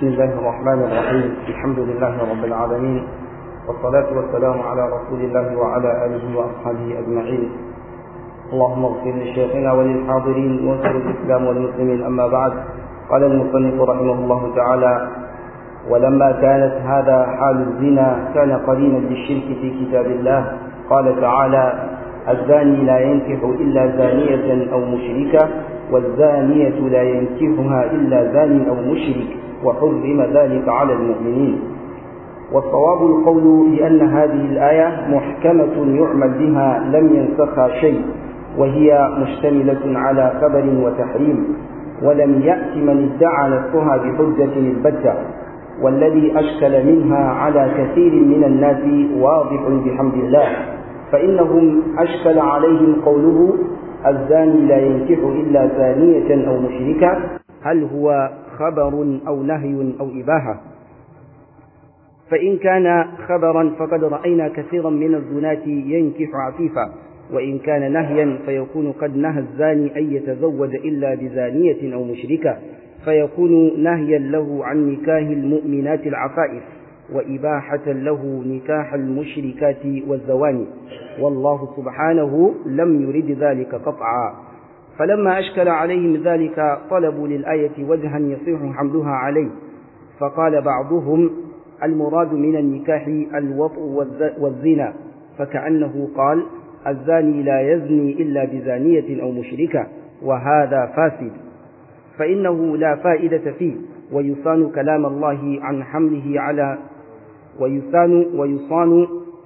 بسم الله الرحمن الرحيم الحمد لله رب العالمين والصلاة والسلام على رسول الله وعلى آله وأصحابه أجمعين اللهم اغفر لشيخنا وللحاضرين وانصر الإسلام والمسلمين أما بعد قال المصنف رحمه الله تعالى ولما كانت هذا حال الزنا كان قرينا بالشرك في كتاب الله قال تعالى الزاني لا ينكح إلا زانية أو مشركة والزانية لا ينكحها إلا زاني أو مشرك وحرم ذلك على المؤمنين والصواب القول بأن هذه الآية محكمة يعمل بها لم ينسخها شيء وهي مشتملة على خبر وتحريم ولم يأت من ادعى نفسها بحجة البتة والذي أشكل منها على كثير من الناس واضح بحمد الله فإنهم أشكل عليهم قوله الزاني لا ينكح إلا زانية أو مشركة هل هو خبر أو نهي أو إباحة فإن كان خبرا فقد رأينا كثيرا من الزناة ينكح عفيفا وإن كان نهيا فيكون قد نهى الزاني أن يتزوج إلا بزانية أو مشركة فيكون نهيا له عن نكاه المؤمنات العفائف وإباحة له نكاح المشركات والزواني والله سبحانه لم يرد ذلك قطعا فلما أشكل عليهم ذلك طلبوا للآية وجها يصح حملها عليه فقال بعضهم المراد من النكاح الوطء والزنا فكأنه قال الزاني لا يزني إلا بزانية أو مشركة وهذا فاسد فإنه لا فائدة فيه ويصان كلام الله عن حمله على ويصان ويصان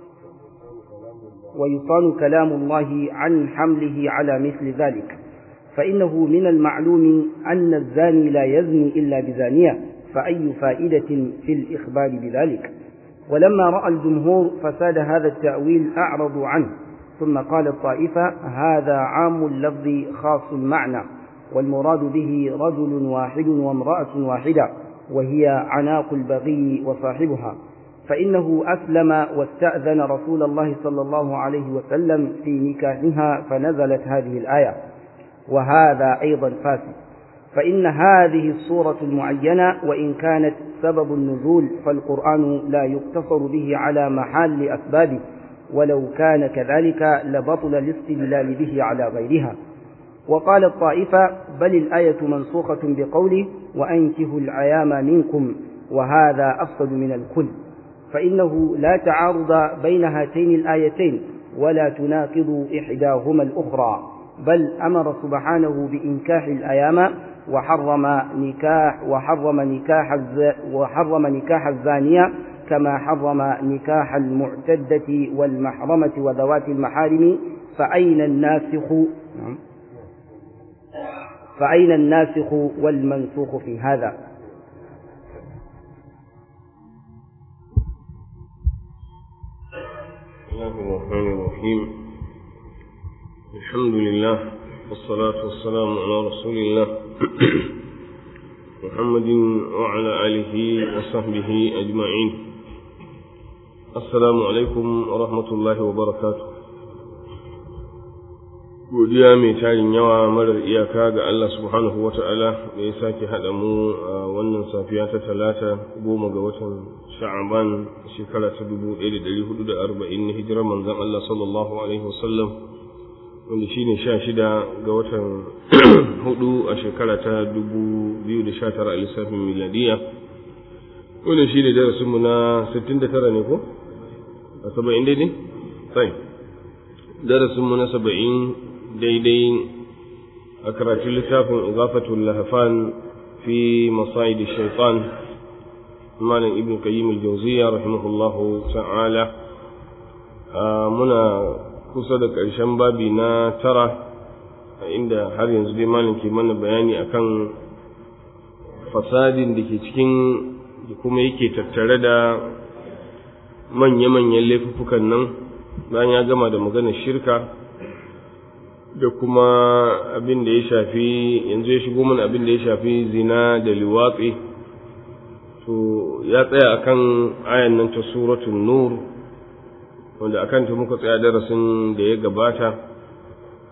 ويصان كلام الله عن حمله على مثل ذلك فإنه من المعلوم أن الزاني لا يزني إلا بزانية فأي فائدة في الإخبار بذلك ولما رأى الجمهور فساد هذا التأويل أعرضوا عنه ثم قال الطائفة هذا عام اللفظ خاص المعنى والمراد به رجل واحد وامرأة واحدة وهي عناق البغي وصاحبها فإنه أسلم واستأذن رسول الله صلى الله عليه وسلم في نكاحها فنزلت هذه الآية وهذا أيضا فاسد فإن هذه الصورة المعينة وإن كانت سبب النزول فالقرآن لا يقتصر به على محال أسبابه ولو كان كذلك لبطل الاستدلال به على غيرها وقال الطائفة بل الآية منسوخة بقوله وأنكهوا العيام منكم وهذا أفسد من الكل فإنه لا تعارض بين هاتين الآيتين ولا تناقض إحداهما الأخرى بل أمر سبحانه بإنكاح الأيام وحرم نكاح وحرم نكاح وحرم نكاح الزانية كما حرم نكاح المعتدة والمحرمة وذوات المحارم فأين الناسخ فأين الناسخ والمنسوخ في هذا الله الرحمن الرحيم الحمد لله والصلاة والسلام على رسول الله محمد وعلى آله وصحبه أجمعين السلام عليكم ورحمة الله وبركاته godiya mai tarin yawa marar iyaka ga Allah subhanahu wa ta'ala da ya sake haɗa mu a wannan safiya ta talata goma ga watan sha'aban shekara ta dubu ɗaya da ɗari hudu da arba'in na hijirar manzon Allah sallallahu alaihi wasallam wanda shine sha shida ga watan hudu a shekara ta dubu biyu da sha tara a lissafin miladiya wannan shine darasinmu na sittin da tara ne ko a saba'in daidai? sai darasinmu na saba'in daidai a karatun littafin igafatul lahafan fi masa'id shaitan malam ibn qayyim al-jawziyya rahimahullahu ta'ala muna kusa da ƙarshen babi na tara inda har yanzu dai malam ke mana bayani akan fasadin da ke cikin da kuma yake tattare da manya-manyan laifuffukan nan bayan ya gama da maganar shirka da kuma abin da ya shafi yanzu ya shigo mana abin da ya shafi zina da liwatsi to ya tsaya akan ayan nan ta suratul nur wanda akan ta muka tsaya darasin da ya gabata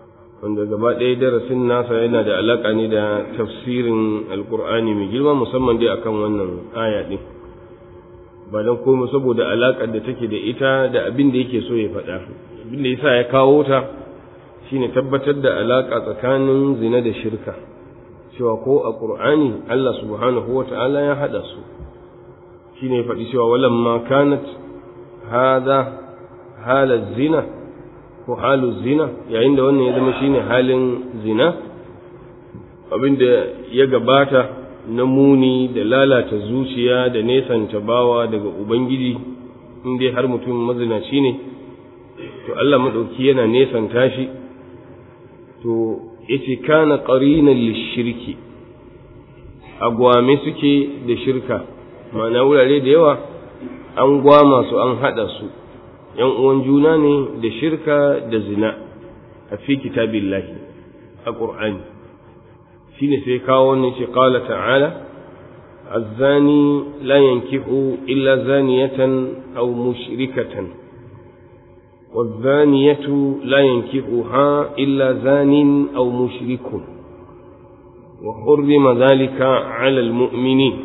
wanda gaba ɗaya darasin nasa yana da alaƙa ne da tafsirin alkur'ani mai girma musamman dai akan wannan aya ɗin ba don komai saboda alaƙar da take da ita da abin da yake so ya faɗa abin da yasa ya kawo ta shine tabbatar da alaƙa tsakanin zina da shirka cewa ko a ƙur'ani Allah subhanahu wa ta'ala ya haɗa su shine ya faɗi cewa walamma kanat hada halar zina ko halu zina yayin da wannan ya zama shine halin zina abinda ya gabata na muni da lalata zuciya da nesanta bawa daga ubangiji in dai har mutum mazinaci ne to Allah maɗauki yana nesanta shi to yace kana qarinan lishirki agwame suke da shirka ma'ana wurare da yawa an gwama su an haɗa su ‘yan uwan juna ne da shirka da zina a fi kitabillahi a ƙur'ani shi ne sai kawo wani ce ƙala ta'ala الزاني لا ينكح إلا زانية أو مشركة والزانية لا ينكحها إلا زان أو مشرك وحرم ذلك على المؤمنين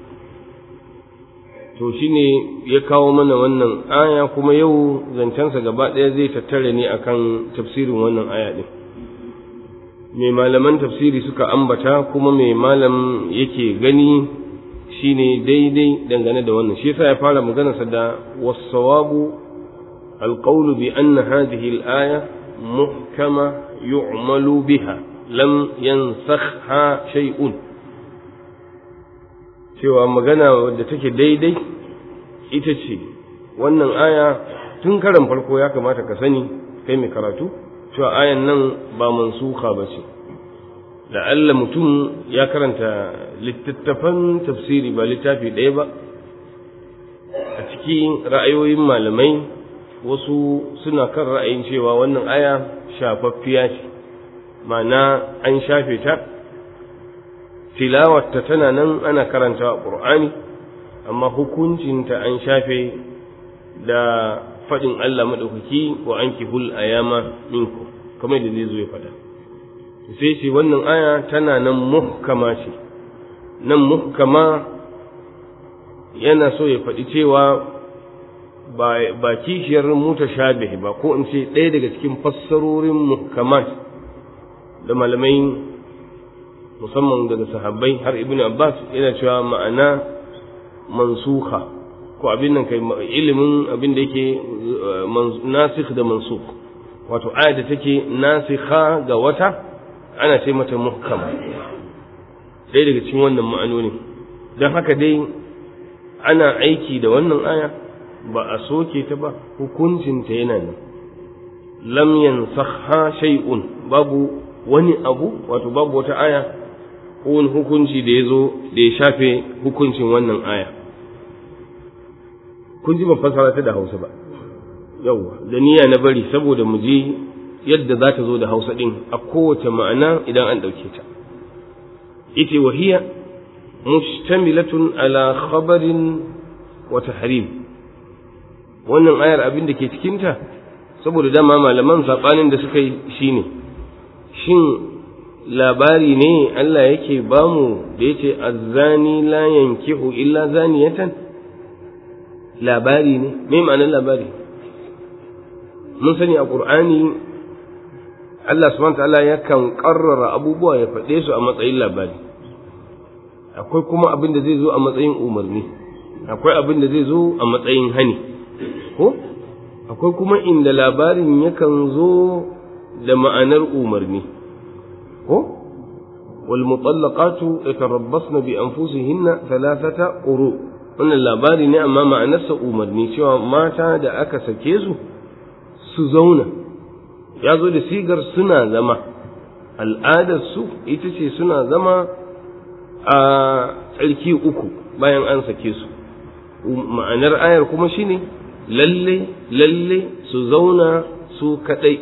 to shine ya kawo mana wannan aya kuma yau zancensa gaba ɗaya zai tattare ne akan tafsirin wannan aya ɗin mai malaman tafsiri suka ambata kuma mai malam yake gani shine daidai dangane da wannan shi yasa ya fara maganarsa da wasawabu alqawlu bi anna hadhihi al-aya muhkama yu'malu biha lam yansakha shay'un cewa magana wadda take daidai ita ce wannan aya tun karan farko ya kamata ka sani kai mai karatu cewa ayan nan ba mansuka ba ce la'alla mutum ya karanta littattafan tafsiri ba littafi ɗaya ba a cikin ra'ayoyin malamai wasu suna kan ra'ayin cewa wannan aya shafaffiya ce ma'ana an shafe ta tilawarta tana nan ana karanta ƙur'ani amma hukuncinta an shafe da faɗin Allah maɗaukaki wa an kihul ayama minku kamar da zai zo ya faɗa sai ce wannan aya tana nan muhkama ce nan muhkama yana so ya faɗi cewa ba kishiyar mutashabih ba ko in ce ɗaya daga cikin fassarorin muhkamat da malamai musamman daga sahabbai har ibn abbas yana cewa ma'ana mansuha ko abin nan kai ilimin abin da yake nasikh da mansukh wato aya da take nasikha ga wata ana ce mata muhkam ɗaya daga cikin wannan ma'anoni don haka dai ana aiki da wannan aya ba a soke ta ba hukuncinta yana nan lam yansakha shay'un babu wani abu wato babu wata aya ko wani hukunci da ya zo da ya shafe hukuncin wannan aya kun ji ban fasara ta da hausa ba yauwa da niyya na bari saboda mu ji yadda za ta zo da hausa ɗin a kowace ma'ana idan an ɗauke ta ita wahiya mustamilatun ala khabarin wa tahrim wannan ayar abin da ke cikinta saboda dama malaman saɓanin da suka yi shine shin labari ne Allah yake bamu da yace azzani la yankihu illa zaniyatan labari ne me ma'anar labari mun sani a qur'ani Allah subhanahu ta'ala yakan karrara abubuwa ya faɗe su a matsayin labari akwai kuma abin da zai zo a matsayin umarni akwai abin da zai zo a matsayin hani ko akwai kuma inda labarin yakan zo da ma'anar umarni ko والمطلقات يتربصن بأنفسهن ثلاثة قروء wannan labari ne amma ma'anarsa umarni cewa mata da aka sake su su zauna ya zo da sigar suna zama al'adarsu ita ce suna zama a tsarki uku bayan an sake su ma'anar ayar kuma shine lalle lalle su zauna su kadai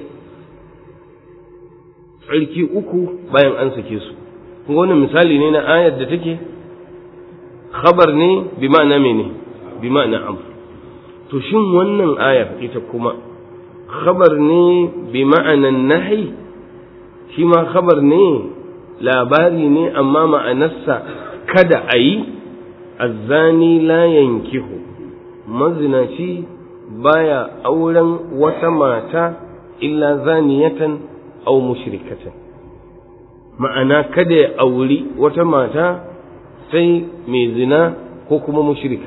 tsarki uku bayan an sake su wannan misali ne na ayar da take khabar ne bi ma'ana mene bi ma'ana am to shin wannan ayar ita kuma khabar ne bi ma'anan nahi shi ma khabar ne labari ne amma ma'anarsa kada a yi azzani la yankihu mazinaci baya auren wata mata illa zaniyatan aw mushrikatan ma'ana kada ya auri wata mata sai mai zina ko kuma mushrika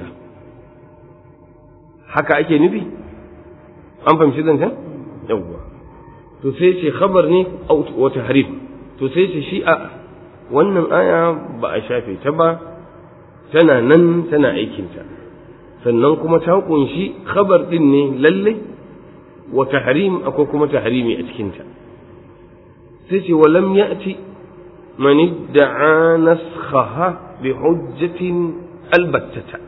haka ake nufi an fahimci zancen yawwa to sai ce khabar ne wa tahrif to sai ce shi a wannan aya ba a shafe ta ba tana nan tana aikinta sannan kuma ta kunshi khabar din ne lalle wa tahrim akwai kuma tahrimi a cikinta sai ce walam ya'ti man idda'a naskhaha bi hujjatin albattata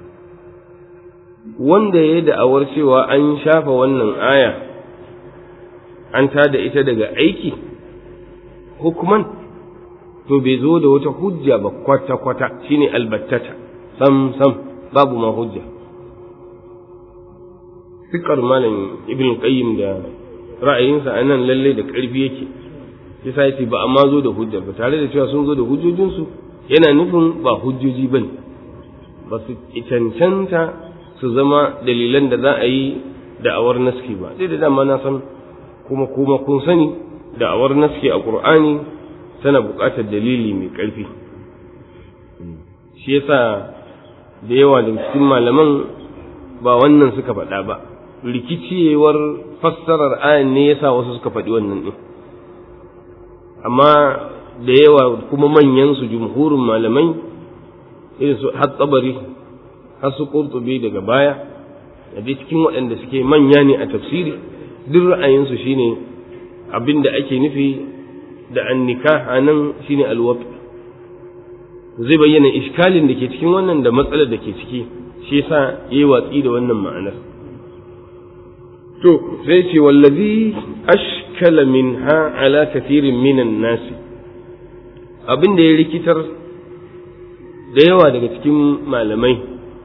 wanda ya da'awar cewa an shafa wannan aya an tada ita daga aiki hukuman to bai zo da wata hujja ba kwata-kwata shine albattata sam sam babu ma hujja fikar malam ibn qayyim da ra'ayinsa a nan lalle da ƙarfi yake yasa yace ba amma zo da hujja ba tare da cewa sun zo da hujjojinsu yana nufin ba hujjoji bane ba su cancanta su zama dalilan da za a yi da'awar naski ba dai da dama na san kuma kuma kun sani da'awar naski a qur'ani tana buƙatar dalili mai ƙarfi shi yasa da yawa da cikin malaman ba wannan suka faɗa ba rikiciyewar fassarar ayan ne yasa wasu suka faɗi wannan ɗin amma da yawa kuma manyan su jumhurin malamai irin su har tsabari har su qurtubi daga baya da dai cikin waɗanda suke manya ne a tafsiri duk ra'ayinsu shine abin da ake nufi da annika a nan shine alwat zai bayyana iskalin da ke cikin wannan da matsalar da ke ciki shi yasa yayi watsi da wannan ma'anar to sai ce wallazi ashkala minha ala kathirin minan nasi abin da ya rikitar da yawa daga cikin malamai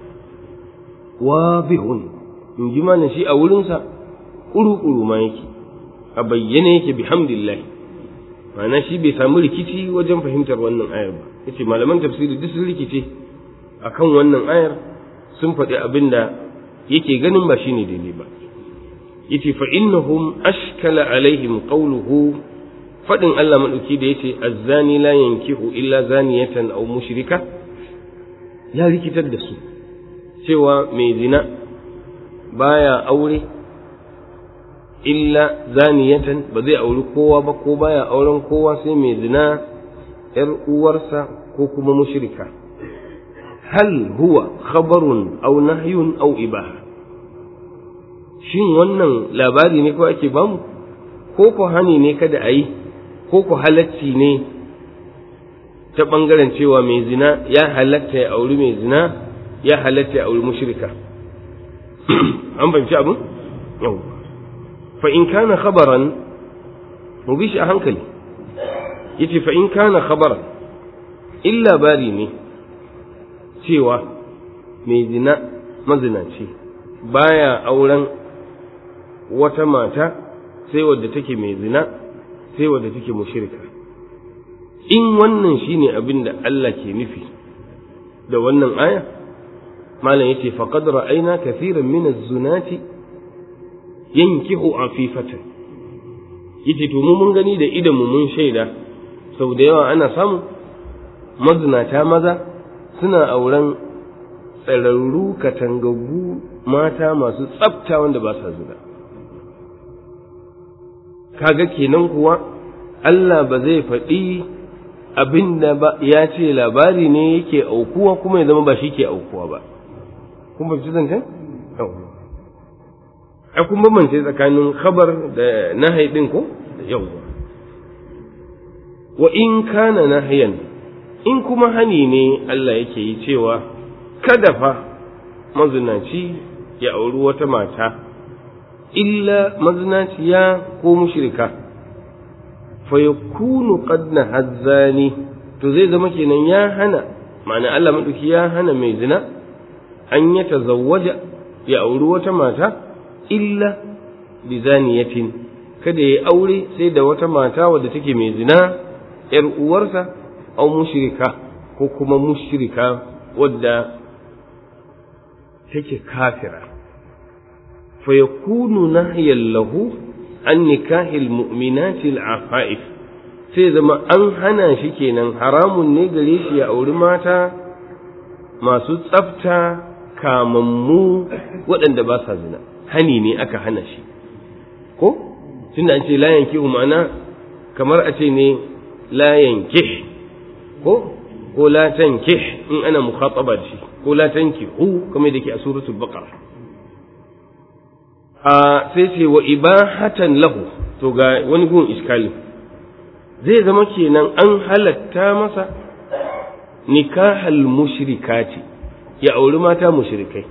wabihun in ji mana shi a wurinsa ƙuru-ƙuru ma yake a bayyane yake bihamdillahi ma'ana shi bai samu rikici wajen fahimtar wannan ayar ba yace malaman tafsiri duk sun rikice akan wannan ayar sun faɗi abin da yake ganin ba shine daidai ba yace fa innahum ashkala alaihim qawluhu fadin Allah madauki da yace azzani la yankihu illa zaniyatan aw mushrika ya rikitar da su cewa mai zina baya aure illa zaniyatan ba zai auri kowa ba ko baya auren kowa sai mai zina ‘yar uwarsa ko kuma mushrika hal huwa khabarun au nahyun au ibaha shin wannan labari ne ko ake bamu ko ko hani ne kada a yi ko ko halacci ne ta ɓangaren cewa mai zina ya halatta ya auri mai zina ya halatta ya auri mushrika an fahimci abin yau fa in kana khabaran mu bi shi a hankali yace fa in kana khabaran in labari ne cewa mai zina mazinaci baya auren wata mata sai wadda take mai zina sai wadda take mushrika in wannan shine abin da Allah ke nufi da wannan aya malam yace faqad ra'ayna kathiran min az-zunati yankihu afifatan yace to mu mun gani da idan mu mun shaida sau da yawa ana samu mazinata maza suna auren tsararru katangaggu mata masu tsafta wanda ba sa zina kaga kenan kuwa Allah ba zai faɗi abin da ba ya ce labari ne yake aukuwa kuma ya zama ba shi ke aukuwa ba kun ba ci zancen? a kun bambance tsakanin khabar da nahai ɗin ko yau wa in kana nahayan in kuma hani ne Allah yake yi cewa kada fa mazinaci ya auri wata mata illa mazinaciya ko mushrika fa yakunu qad nahazzani to zai zama kenan ya hana ma'ana Allah madauki ya hana mai zina an ya tazawwaja ya auri wata mata illa bi zaniyatin kada ya aure sai da wata mata wadda take mai zina ‘yar uwarsa au mushrika ko kuma mushrika wadda take kafira fa yakunu nahyan lahu an nikahil mu'minati al-afa'if sai zama an hana shi kenan haramun ne gare shi ya auri mata masu tsafta kamammu waɗanda ba sa zina hani ne aka hana shi ko tunda an ce la yanki ma'ana kamar a ce ne la yanki ko ko la tanki in ana mukhataba da shi ko la tanki hu kamar da ke a suratul baqara a sai ce wa ibahatan lahu to ga wani gun iskali zai zama kenan an halatta masa nikahal mushrikati ya auri mata mushrikai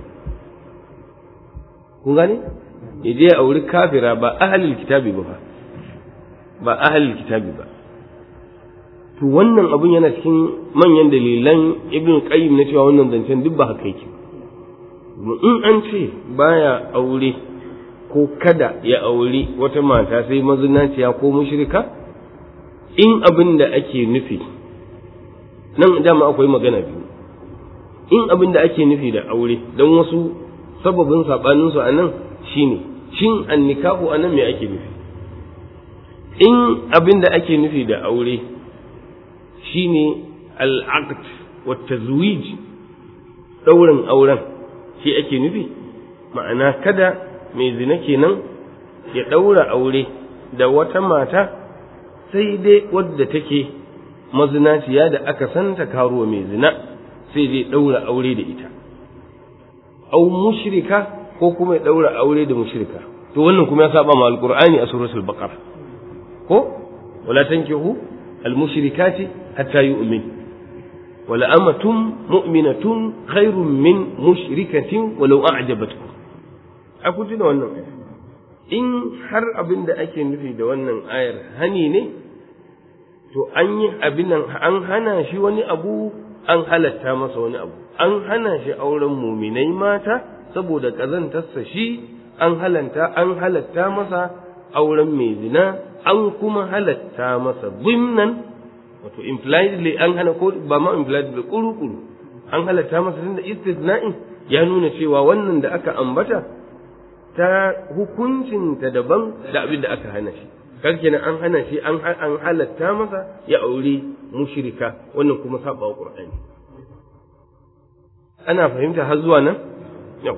kun gane ya je ya auri kafira ba ahalil kitabi ba ba ahalil kitabi ba to wannan abun yana cikin manyan dalilan ibn qayyim na cewa wannan zancen duk ba haka yake in an ce baya aure ko kada ya auri wata mata sai mazinaciya ko mushrika in abin da ake nufi nan dama akwai magana biyu in abin da ake nufi da aure don wasu sababin saɓaninsu a nan shine shin an nikahu a nan me ake nufi in abin da ake nufi da aure shine al'aqd wa tazwij ɗaurin auren shi ake nufi ma'ana kada mai zina kenan ya ɗaura aure da wata mata sai dai wadda take mazinaciya da aka santa karuwa mai zina sai dai ɗaura aure da ita au mushrika ko kuma ya ɗaura aure da mushrika to wannan kuma ya saba ma alqur'ani a suratul baqara ko wala tankihu almushrikati hatta yu'min wala amatun mu'minatun khairun min mushrikatin walau a'jabatkum a kun tuna wannan in har abin da ake nufi da wannan ayar hani ne to an yi abin nan an hana shi wani abu an halatta masa wani abu an hana shi auren muminai mata saboda ƙazantarsa shi an halanta an halatta masa auren mai zina an kuma halatta masa zimnan wato impliedly an hana ko ba ma impliedly kuru-kuru an halatta masa tunda istisna'in ya nuna cewa wannan da aka ambata ta hukuncinta daban da abin da aka hana shi kar kenan an hana shi an an halatta masa ya aure mushrika wannan kuma saba wa qur'ani ana fahimta har zuwa nan yau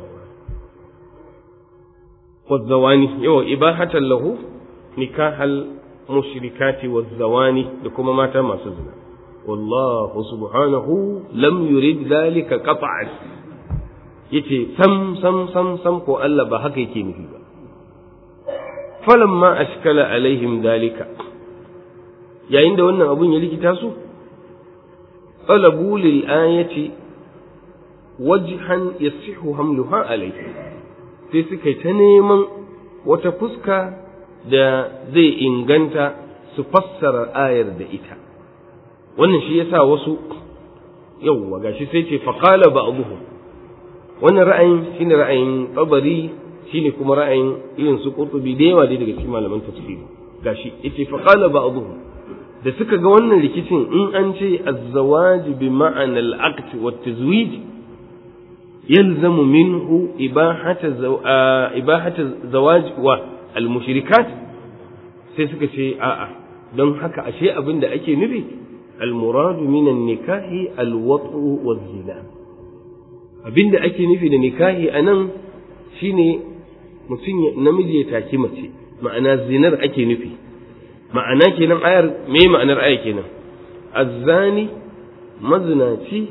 wazawani yau ibahatan lahu nikahal mushrikati wazawani da kuma mata masu zina wallahu subhanahu lam yurid dhalika qat'an yace sam sam sam sam ko Allah ba haka yake nufi ba falamma ashkala alaihim dalika yayin da wannan abun ya likita su talabu lil ayati wajhan yasihu hamluha alaihi sai suka yi ta neman wata fuska da zai inganta su fassara ayar da ita wannan shi yasa wasu yawwa gashi sai ce faqala ba'dhum wannan ra'ayin shine ra'ayin tabari shine kuma ra'ayin irin su qurtubi da yawa dai daga cikin malaman tafsiri gashi yace fa qala ba'dhum da suka ga wannan rikicin in an ce az-zawaj bi ma'ana al-aqd wa tazwij yalzamu minhu ibahata ibahata zawaj wa al-mushrikat sai suka ce a'a don haka ashe abin da ake nufi al-muradu min an-nikahi al-wat'u wa zina abin da ake nufi da nikahi anan shine mutum namiji ya taki mace ma'ana zinar ake nufi ma'ana kenan ayar me ma'anar aya kenan azzani mazinaci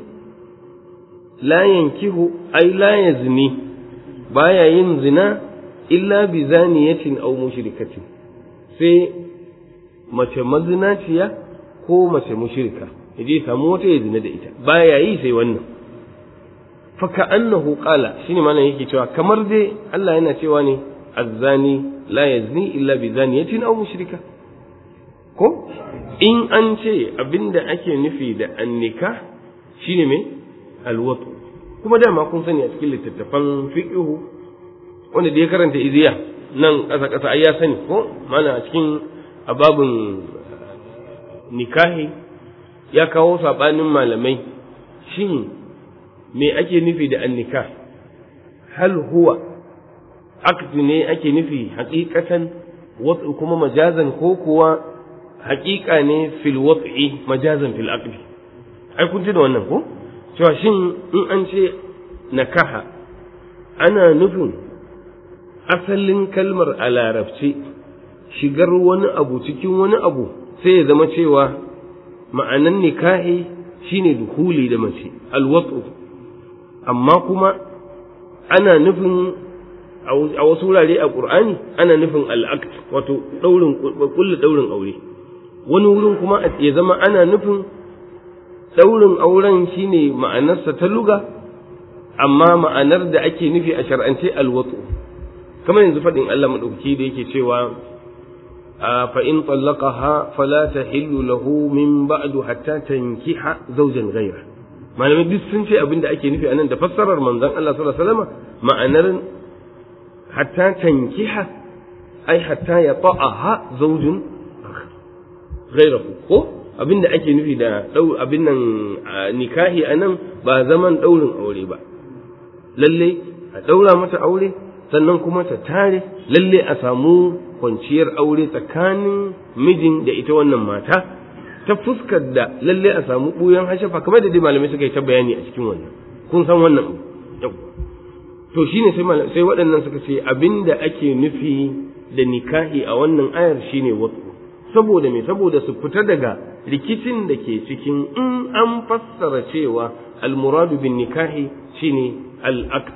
la yankihu ai la yazni baya yin zina illa bi zaniyatin aw mushrikatin sai mace mazinaciya ko mace mushrika yaje samu wata ya zina da ita baya yi sai wannan faka annahu qala shine malam yake cewa kamar dai Allah yana cewa ne azzani la yazni illa bi zaniyatin aw mushrika ko in an ce abinda ake nufi da annika shine me alwatu kuma dama kun sani a cikin littattafan fiqhu wanda da ya karanta iziya nan ƙasa ƙasa ai ya sani ko mana a cikin ababin nikahi ya kawo saɓanin malamai shin me ake nufi da annikah hal huwa aqd ne ake nufi haqiqatan wat'u kuma majazan ko kuwa haqiqa ne fil wat'i majazan fil aqd ai kun ji da wannan ko cewa shin in an ce nakaha ana nufin asalin kalmar a larabci shigar wani abu cikin wani abu sai ya zama cewa ma'anan nikahi shine duhuli da mace alwat'u amma kuma ana nufin a wasu wurare a ƙur'ani ana nufin al'akt wato ɗaurin kulle ɗaurin aure wani wurin kuma ya zama ana nufin ɗaurin auren shine ma'anarsa ta luga amma ma'anar da ake nufi a shar'ance alwatu kamar yanzu faɗin Allah maɗauki da yake cewa fa in tallaqaha fala tahillu lahu min ba'du hatta tankiha zawjan ghayra malamai duk sun ce abin da ake nufi anan da fassarar manzon Allah sallallahu alaihi wasallam ma'anar hatta tankiha ai hatta ya ta'aha zawjun ghayrahu ko abin da ake nufi da dau abin nan nikahi anan ba zaman daurin aure ba lalle a daura mata aure sannan kuma ta tare lalle a samu kwanciyar aure tsakanin mijin da ita wannan mata ta fuskar da lalle a samu ɓuyan hashafa kamar da dai malamai suka yi ta bayani a cikin wannan kun san wannan yau to shine sai sai waɗannan suka ce abinda ake nufi da nikahi a wannan ayar shine wasu saboda me saboda su fita daga rikicin da ke cikin in an fassara cewa almuradu bin nikahi shine al-aqd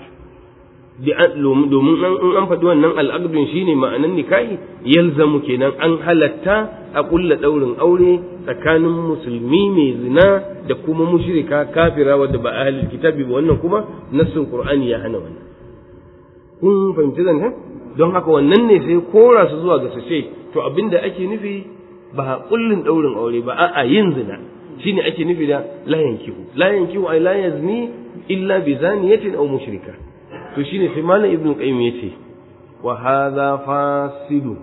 domin in an faɗi wannan al'aqdun shine ma'anan nikahi yalzamu kenan an halatta a ƙulla ɗaurin aure tsakanin musulmi mai zina da kuma mushrika kafira wadda ba ahlul kitabi ba wannan kuma nassin qur'ani ya hana wannan kun fahimci zancen don haka wannan ne sai kora su zuwa ga su ce to abinda ake nufi ba kullin ɗaurin aure ba a'a yin zina shine ake nufi da la yankihu la yankihu ay la yazni illa bi zaniyatin aw mushrika to shine sai malam ibnu qayyim yace wa hadha fasidu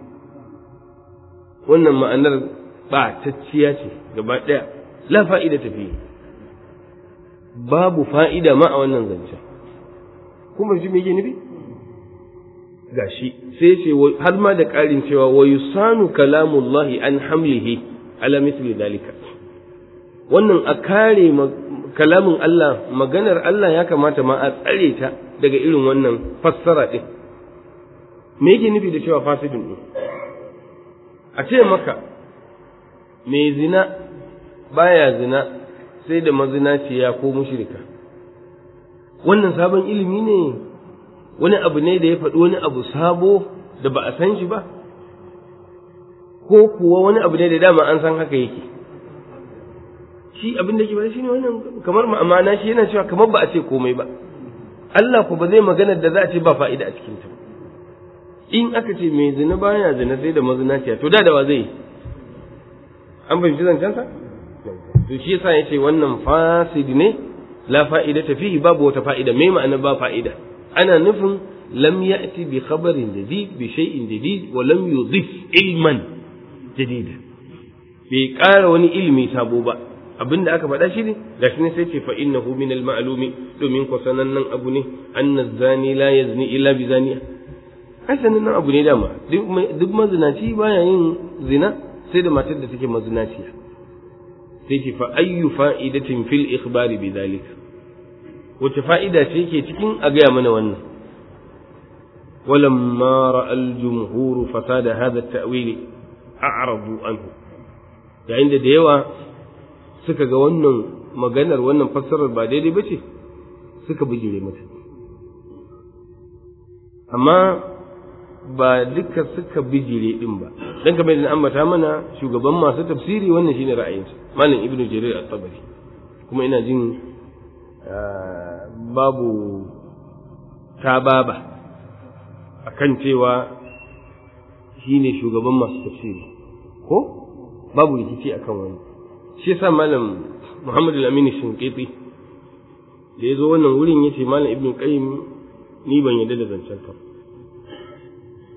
wannan ma'anar ɓatacciya ce gaba ɗaya la fa'ida tafi babu fa'ida ma a wannan zancen kuma shi me yake nufi gashi sai ce har ma da ƙarin cewa wa yusanu kalamullahi an hamlihi ala misli dalika wannan a kare kalamin Allah maganar Allah ya kamata ma a tsare ta daga irin wannan fassara ɗin me yake nufi da cewa fasidin ɗin a ce maka mai zina baya zina sai da mazinaciya ko mushrika wannan sabon ilimi ne wani abu ne da ya faɗi wani abu sabo da ba a san shi ba ko kuwa wani abu ne da dama an san haka yake shi abin da ke ba shi ne wannan kamar ma'amana shi yana cewa kamar ba a ce komai ba Allah ku ba zai magana da za a ce ba fa'ida a cikin ta in aka ce mai zina baya zina sai da mazinaciya to da da wa zai an fahimci zancensa to shi yasa yace wannan fasid ne la fa'ida ta fihi babu wata fa'ida me ma'ana ba fa'ida ana nufin lam ya'ti bi khabarin jadid bi shay'in jadid wa lam yudhif ilman jadid bai ƙara wani ilimi sabo ba abinda aka faɗa shi ne gashi ne sai ce fa innahu min al ma'lumi domin ko sanannen abu ne anna zani la yazni illa bi zaniya ai sanannen abu ne dama duk mazinaci baya yin zina sai da matar da take mazinaciya sai ce fa ayyu fa'idatin fil ikhbari bi zalika wace fa'ida ce ke cikin a gaya mana wannan ولما رأى الجمهور فساد هذا التأويل أعرضوا عنه yayin da da yawa suka ga wannan maganar wannan fassarar ba daidai ba ce suka bijire mata amma ba duka suka bijire din ba dan kamar da ambata mana shugaban masu tafsiri wannan shine ra'ayinsa malam ibnu jarir at-tabari kuma ina jin babu tababa akan cewa shine shugaban masu tafsiri ko babu rikici akan wani shi yasa malam Muhammad al-Amin Shinqiti da yazo wannan wurin yace malam Ibn Qayyim ni ban yarda da zancen ka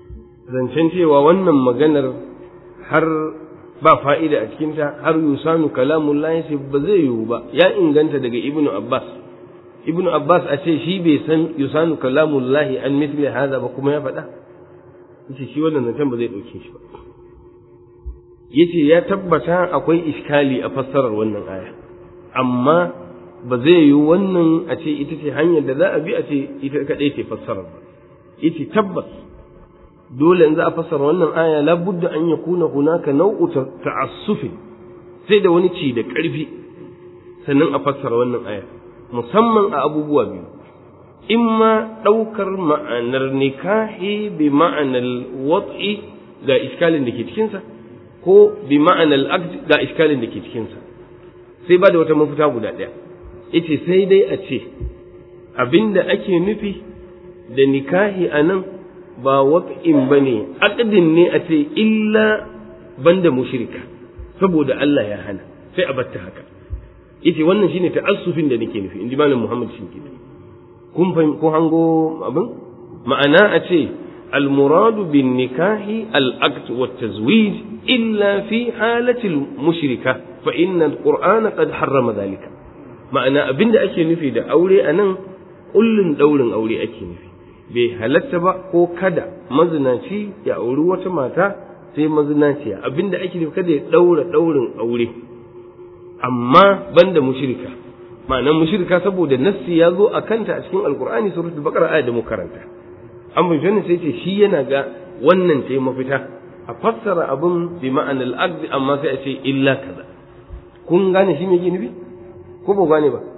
zancen cewa wannan maganar har ba fa'ida a cikinta har yusanu kalamun lahi ba zai yiwu ba ya inganta daga ibnu abbas ibnu abbas a ce shi bai san yusanu kalamun lahi an misli haza ba kuma ya faɗa yace shi wannan zancen ba zai ɗauke shi ba yace ya tabbata akwai iskali a fassarar wannan aya amma ba zai yi wannan a ce ita ce hanyar da za a bi a ce ita kaɗai ce fassarar ba ita tabbas dole in za a fassara wannan aya labudda an yakuna hunaka nau'u ta'assufin sai da wani ci da ƙarfi sannan a fassara wannan aya musamman a abubuwa biyu imma ɗaukar ma'anar nikahi bi ma'anar wat'i ga iskalin da ke cikinsa ko bi ma'anar aqd ga iskalin da ke cikinsa sai ba da wata mafita guda ɗaya ita sai dai a ce abinda ake nufi da nikahi a nan ba wat'in ba ne aqdin ne a ce illa banda mushrika saboda Allah ya hana sai a batta haka ita wannan shine ta'assufin da nake nufi inji malam Muhammad Shinkiti kun fahim ko hango abin ma'ana a ce المراد بالنكاح العقد والتزويج إلا في حالة المشركة فإن القرآن قد حرم ذلك معنى أبن أكي نفي دا أولي أنا قل دول أولي أكي نفي bai halatta ba ko kada mazinaci ya auri wata mata sai mazinaciya abinda ake nufi kada ya daura daurin aure amma banda mushrika ma'anar mushrika saboda nassi ya zo a kanta a cikin alkur'ani suratul baqara ayat da mu karanta an bin sai ce shi yana ga wannan ce mafita a fassara abin bi ma'anar aqd amma sai a ce illa kaza kun gane shi me yake nufi ko ba gane ba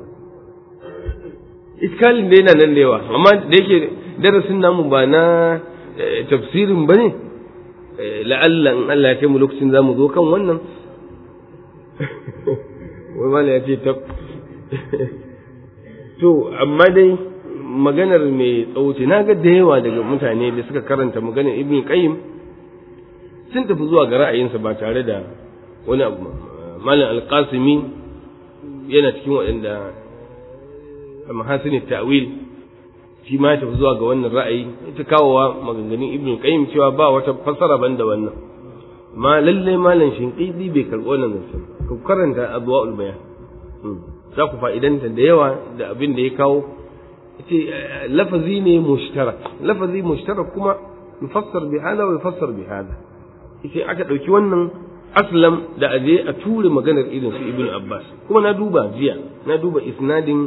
iskalin da yana nan da yawa amma da yake darasin namu ba na tafsirin ba ne la'alla in Allah ya kai mu lokacin za mu zo kan wannan wai mala ya ce tab to amma dai maganar mai tsauce na ga da yawa daga mutane da suka karanta maganar ibn qayyim sun tafi zuwa ga ra'ayinsa ba tare da wani abu malam alqasimi yana cikin waɗanda mahasin ta'wil shi ma tafi zuwa ga wannan ra'ayi ita kawowa maganganun ibn qayyim cewa ba wata fassara banda wannan ma lalle malam shinqidi bai karɓi wannan zancen ku karanta adwaul bayan za ku fa'idanta da yawa da abin da ya kawo ce lafazi ne mushtarak lafazi mushtarak kuma yufassar bi hada wa yufassar bi hada ita aka ɗauki wannan aslam da aje a ture maganar irin su ibn abbas kuma na duba jiya na duba isnadin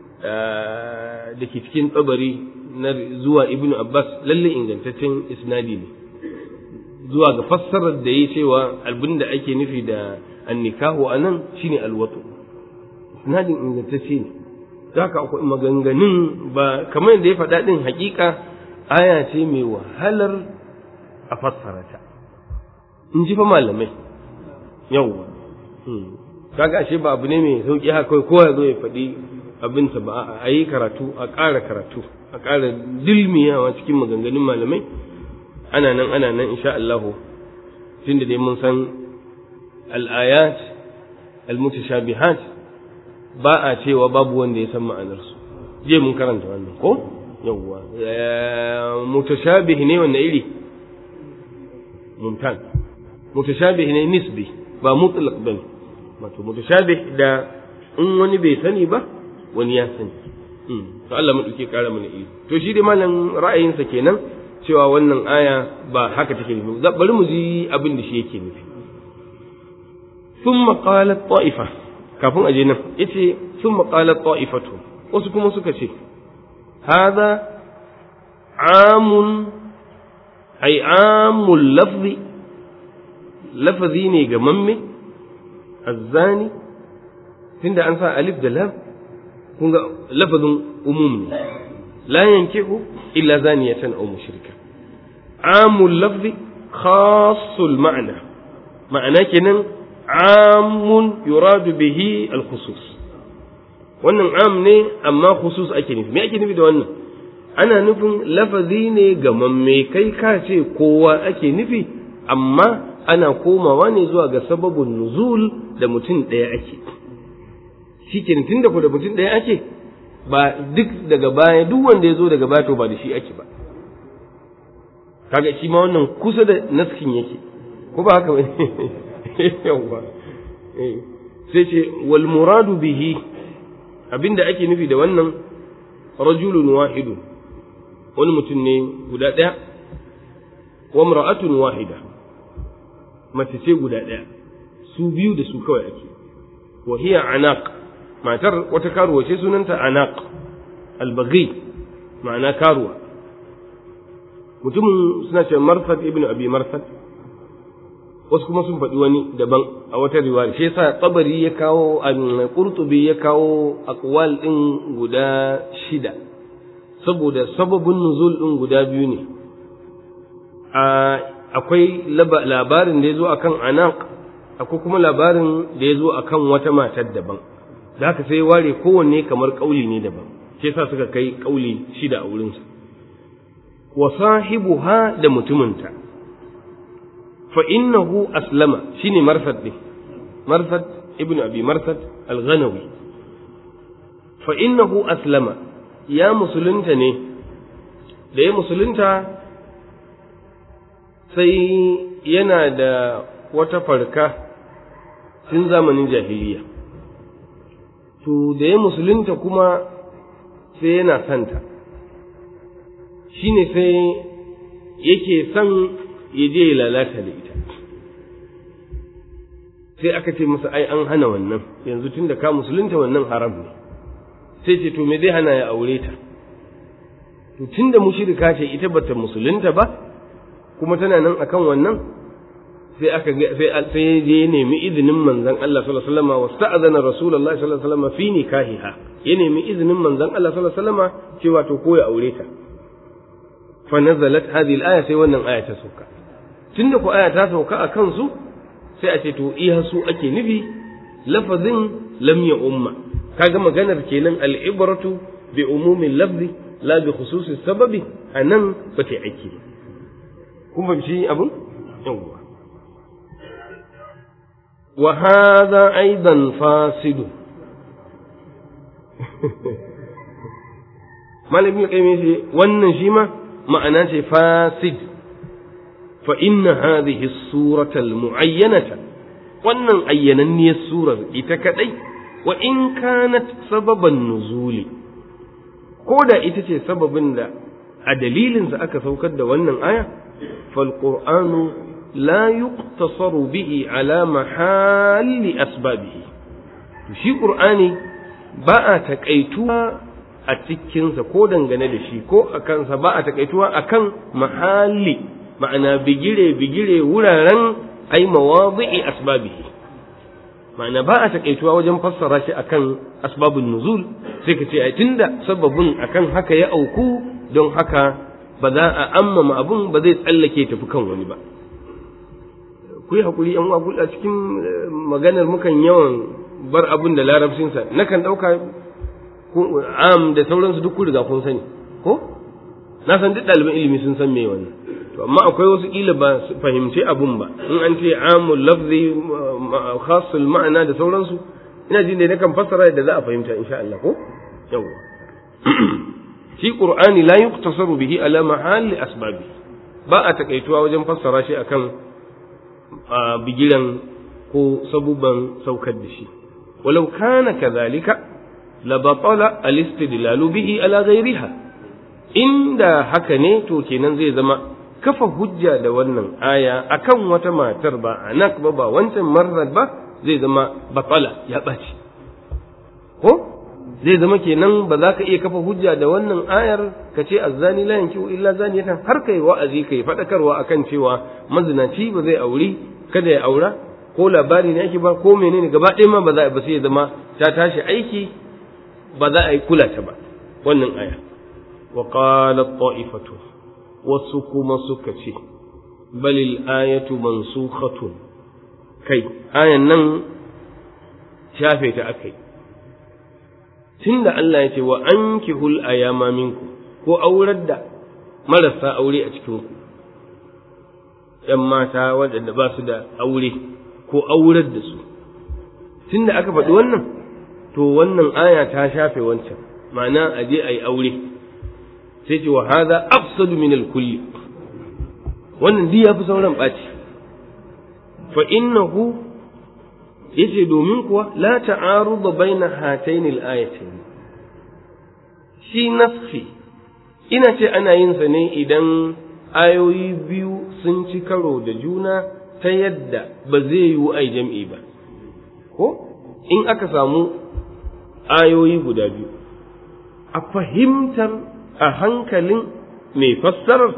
da ke cikin tsabari na zuwa ibn Abbas lalle ingantaccen isnadi ne zuwa ga fassarar da ya cewa abin da ake nufi da annikahu a nan shine alwatu isnadin ingantacce ne haka akwai maganganun ba kamar yadda ya faɗa ɗin hakika aya ce mai wahalar a fassara ta in ji fa malamai yawwa kaga ashe ba abu ne mai sauki haka kowa ya zo ya faɗi abinta ba a yi karatu a ƙara karatu a ƙara dilmiyawa cikin maganganun malamai ana nan ana nan insha Allahu tun da dai mun san al'ayat al-mutashabihat ba a cewa babu wanda ya san ma'anarsu je mun karanta wannan ko yawwa mutashabih ne wannan iri mumtan mutashabih ne nisbi ba mutlaq bane wato mutashabih da in wani bai sani ba wani ya sani to Allah madauke kara mana ilimi to shi dai malam ra'ayinsa kenan cewa wannan aya ba haka take nufi bari mu ji abin da shi yake nufi thumma qalat ta'ifa kafin aje nan yace thumma qalat ta'ifatu wasu kuma suka ce hada amun ay amul lafzi lafazi ne ga mamme azzani tunda an sa alif da lam kun ga lafazin umum ne la yankihu illa zaniyatan aw mushrika amul lafzi khassul ma'na ma'ana kenan amun yuradu bihi al khusus wannan am ne amma khusus ake nufi me ake nufi da wannan ana nufin lafazi ne ga mamme kai ka ce kowa ake nufi amma ana komawa ne zuwa ga sababin nuzul da mutum ɗaya ake shi ke tun da ku da mutum ɗaya ake ba duk daga baya duk wanda ya zo daga baya to ba da shi ake ba kaga shi ma wannan kusa da naskin yake ko ba haka bane yawa sai ce wal muradu bihi abinda ake nufi da wannan rajulun wahidun wani mutum ne guda ɗaya wa mar'atun wahida mace ce guda ɗaya su biyu da su kawai ake wa hiya anaq matar wata karuwa ce sunanta anaq albaghi ma'ana karuwa mutumin suna ce marsad ibn abi marsad wasu kuma sun faɗi wani daban a wata riwaya shi yasa tabari ya kawo qurtubi ya kawo aqwal din guda shida saboda sababin nuzul din guda biyu ne akwai labarin da ya zo akan anaq akwai kuma labarin da ya zo akan wata matar daban da haka sai ware kowanne kamar kauli ne daban shi yasa suka kai kauli shida a wurinsa wa sahibuha da mutuminta fa innahu aslama shine marsad din marsad ibnu abi marsad al-ghanawi fa innahu aslama ya musulunta ne da ya musulunta sai yana da wata farka tun zamanin jahiliya to da ya musulunta kuma sai yana santa shi ne sai yake son ya je ya lalata da ita sai aka ce masa ai an hana wannan yanzu tun da ka musulunta wannan haram ne sai ce to me zai hana ya aure ta to tun da mushirika ce ita bata musulunta ba kuma tana nan akan wannan sai aka sai sai je nemi izinin manzon Allah sallallahu alaihi wasallam wasta'adana rasulullahi sallallahu alaihi wasallam fi nikahiha ya nemi izinin manzon Allah sallallahu alaihi wasallam cewa to ko ya aure ta fa nazalat hadhihi al-aya sai wannan aya ta sauka tunda ko aya ta sauka a kansu sai a ce to iya su ake nufi lafazin lam ya umma kaga maganar kenan al-ibratu bi umumin lafzi la bi khususis sababi anan ba ta aiki kun fahimci abin yawwa wa hadha aidan fasidu malamin kai ce wannan shi ma ma'ana ce fasid fa inna hadhihi surata almu'ayyanata wannan ayyananniyar surar ita kadai wa in kanat sababan nuzuli ko da ita ce sababin da a dalilinsa aka saukar da wannan aya fal qur'anu la yuqtasaru bihi ala mahalli asbabihi to shi qur'ani ba a takaituwa a cikinsa ko dangane da shi ko a kansa ba a takaituwa akan mahalli ma'ana bigire bigire wuraren ai mawadi'i asbabihi ma'ana ba a takaituwa wajen fassara shi akan asbabun nuzul sai ka ce ai tunda sababin akan haka ya auku don haka ba za a ammama abun ba zai tsallake tafi kan wani ba ku yi hakuri yan uwa a cikin maganar mukan yawan bar abun da larabcinsa nakan ɗauka am da sauransu duk kun riga kun sani ko na san duk ɗaliban ilimi sun san me wannan to amma akwai wasu kila ba su fahimci abun ba in an ce amul lafzi khasul ma'ana da sauransu ina jin da nakan fassara da za a fahimta insha Allah ko yawa shi qur'ani la yuqtasaru bihi ala mahalli asbabi ba a takaituwa wajen fassara shi akan bigiran ko sabuban saukar da shi walau kana kadhalika la batala al-istidlalu bihi ala ghayriha inda haka ne to kenan zai zama kafa hujja da wannan aya akan wata matar ba anak ba ba wancan marar ba zai zama batala ya ɓaci ko zai zama kenan ba za ka iya kafa hujja da wannan ayar ka ce azzani la yankihu illa zaniyatan har kai wa'azi kai fadakarwa akan cewa mazinaci ba zai auri kada ya aura ko labari ne ake ba ko menene gaba ɗaya ma ba za ba sai ya zama ta tashi aiki ba za a yi kula ta ba wannan aya wa qalat ta'ifatu wasu kuma suka ce balil ayatu mansukhatun kai ayan nan shafe ta akai tunda Allah ya ce wa ankihul ayama minku ko aurar da marasa aure a cikin ku ‘yan mata waɗanda ba su da aure ko aurar da su tunda aka faɗi wannan to wannan aya ta shafe wancan ma'ana a je a yi aure sai ce wa haza afsadu min kulli wannan duk yafi sauran ɓaci fa innahu yace domin kuwa la ta'arudu baina hatayn al-ayatayn shi nafsi ina ce ana yin sa ne idan ayoyi biyu sun ci karo da juna ta yadda ba zai yiwu ai jam'i ba ko in aka samu ayoyi guda biyu a fahimtar a hankalin mai fassarar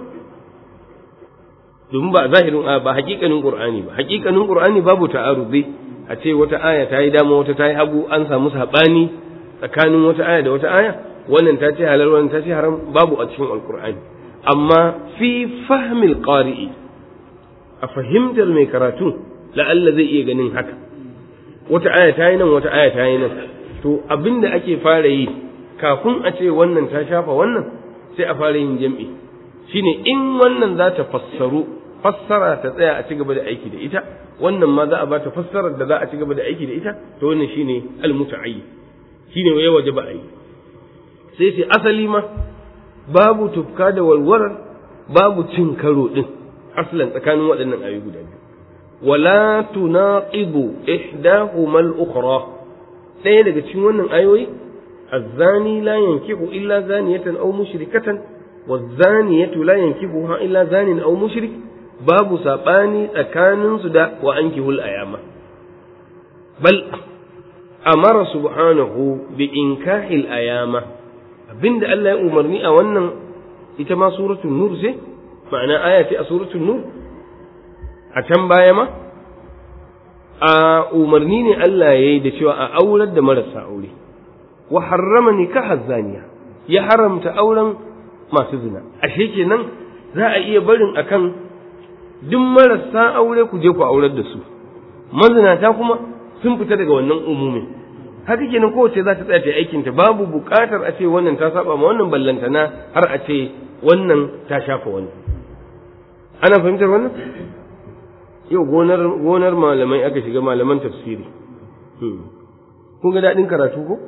domin ba zahirin ba hakikanin qur'ani ba hakikanin qur'ani babu ta'arudi a ce wata aya ta yi dama wata ta yi hagu an samu saɓani tsakanin wata aya da wata aya wannan ta ce halal wannan ta ce haram babu a cikin alqur'ani amma fi fahmil qari'i a fahimtar mai karatu la'alla zai iya ganin haka wata aya ta yi nan wata aya ta yi nan to abinda ake fara yi kafin a ce wannan ta shafa wannan sai a fara yin jam'i shine in wannan za ta fassaru fassara ta tsaya a ci gaba da aiki da ita wannan ma za a ba ta fassarar da za a ci gaba da aiki da ita to wannan shine almuta'ayyi shine ya wajaba a yi sai sai asali ma babu tufka da walwalar babu cin karo din aslan tsakanin waɗannan ayoyi guda biyu wala tunaqidu ihdahuma al-ukhra ɗaya daga cikin wannan ayoyi الزاني لا ينكح إلا زانية أو مشركة والزانية لا ينكحها إلا زان أو مشرك باب ساباني أكان سدى وأنكه الأيامة بل أمر سبحانه بإنكاح الأيامة abin da Allah ya umarni a wannan ita ma suratul nur ce ma'ana aya ce a suratul nur a can baya ma a umarni ne Allah ya yi da cewa a aurar da marasa aure wa harrama nikaha zaniya ya haramta auren masu zina ashe kenan za a iya barin akan duk marasa aure ku je ku aurar da su mazinata kuma sun fita daga wannan umumin haka kenan kowace za ta tsaya ta aikin ta babu buƙatar a ce wannan ta saba ma wannan ballantana har a ce wannan ta shafa wani ana fahimtar wannan yau gonar gonar malamai aka shiga malaman tafsiri kun ga daɗin karatu ko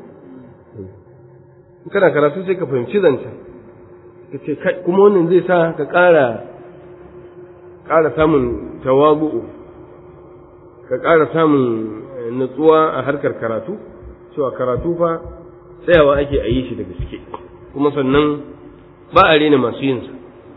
kana karatu sai ka fahimci zancen ka ce kuma wannan zai sa ka ƙara ƙara samun tawabu'u ka ƙara samun nutsuwa a harkar karatu cewa karatu fa tsayawa ake a yi shi da gaske kuma sannan ba a rena masu yinsa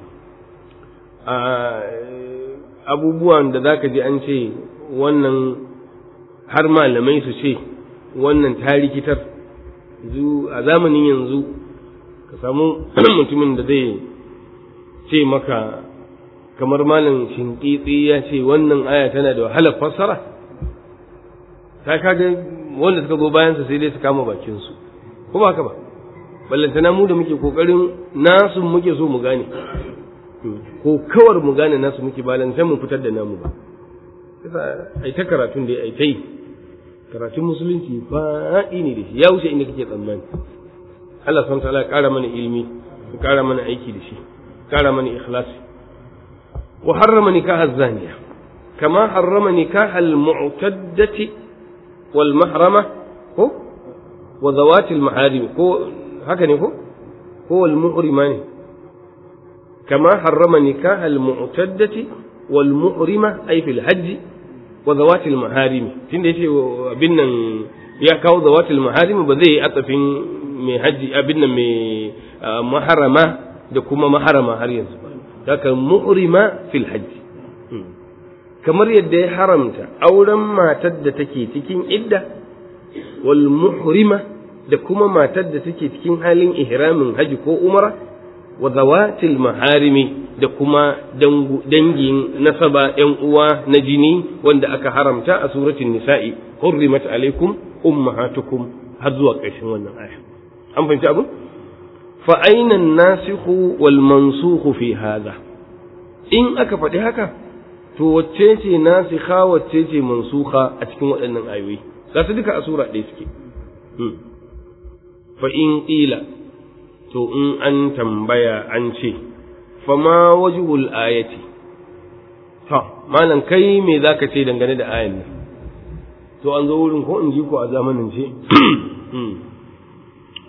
abubuwan da za ka ji an ce wannan har malamai su ce wannan ta rikitar a zamanin yanzu ka samu mutumin da zai ce maka kamar malam shinkitsi ya ce wannan aya tana da wahalar fassara ta kaga wanda suka zo bayansa sai dai su kama bakinsu ko ba haka ba ballantana mu da muke kokarin nasu muke so mu gane ko kawar mu gane nasu muke balantan mu fitar da namu ba ai ta karatun da ai ta yi karatun musulunci faɗi ne da shi ya wuce inda kake tsammani Allah subhanahu ta'ala ya ƙara mana ilimi ya ƙara mana aiki da shi ƙara mana ikhlasi wa harrama nikaha zaniya kama harrama nikaha al-mu'taddati wal mahrama ko wa zawati al-maharim ko haka ne ko ko wal muhrima ne kama harrama nikaha al-mu'taddati wal muhrima ay fil hajj wa zawatil maharimi tunda yace abin nan ya kawo zawatil maharimi ba zai yi atsafin mai haji abin nan mai maharama da kuma maharama har yanzu ba haka muhrima fil hajji kamar yadda ya haramta auren matar da take cikin idda wal muhrima da kuma matar da take cikin halin ihramin haji ko umara wa zawatil maharimi da kuma dangin nasaba ‘yan uwa na jini wanda aka haramta a suratul nisa'i hurrimat alaikum ummahatukum har zuwa ƙarshen wannan aya an fahimci abu fa aina nasikhu wal mansukhu fi hadha in aka faɗi haka to wacce ce nasikha wacce ce mansukha a cikin waɗannan ayoyi ga su duka a sura ɗaya suke fa in qila to in an tambaya an ce fama wajhul ayati to malam kai me zaka ce dangane da ayan nan to an zo wurin ko in ji ko a zamanin ce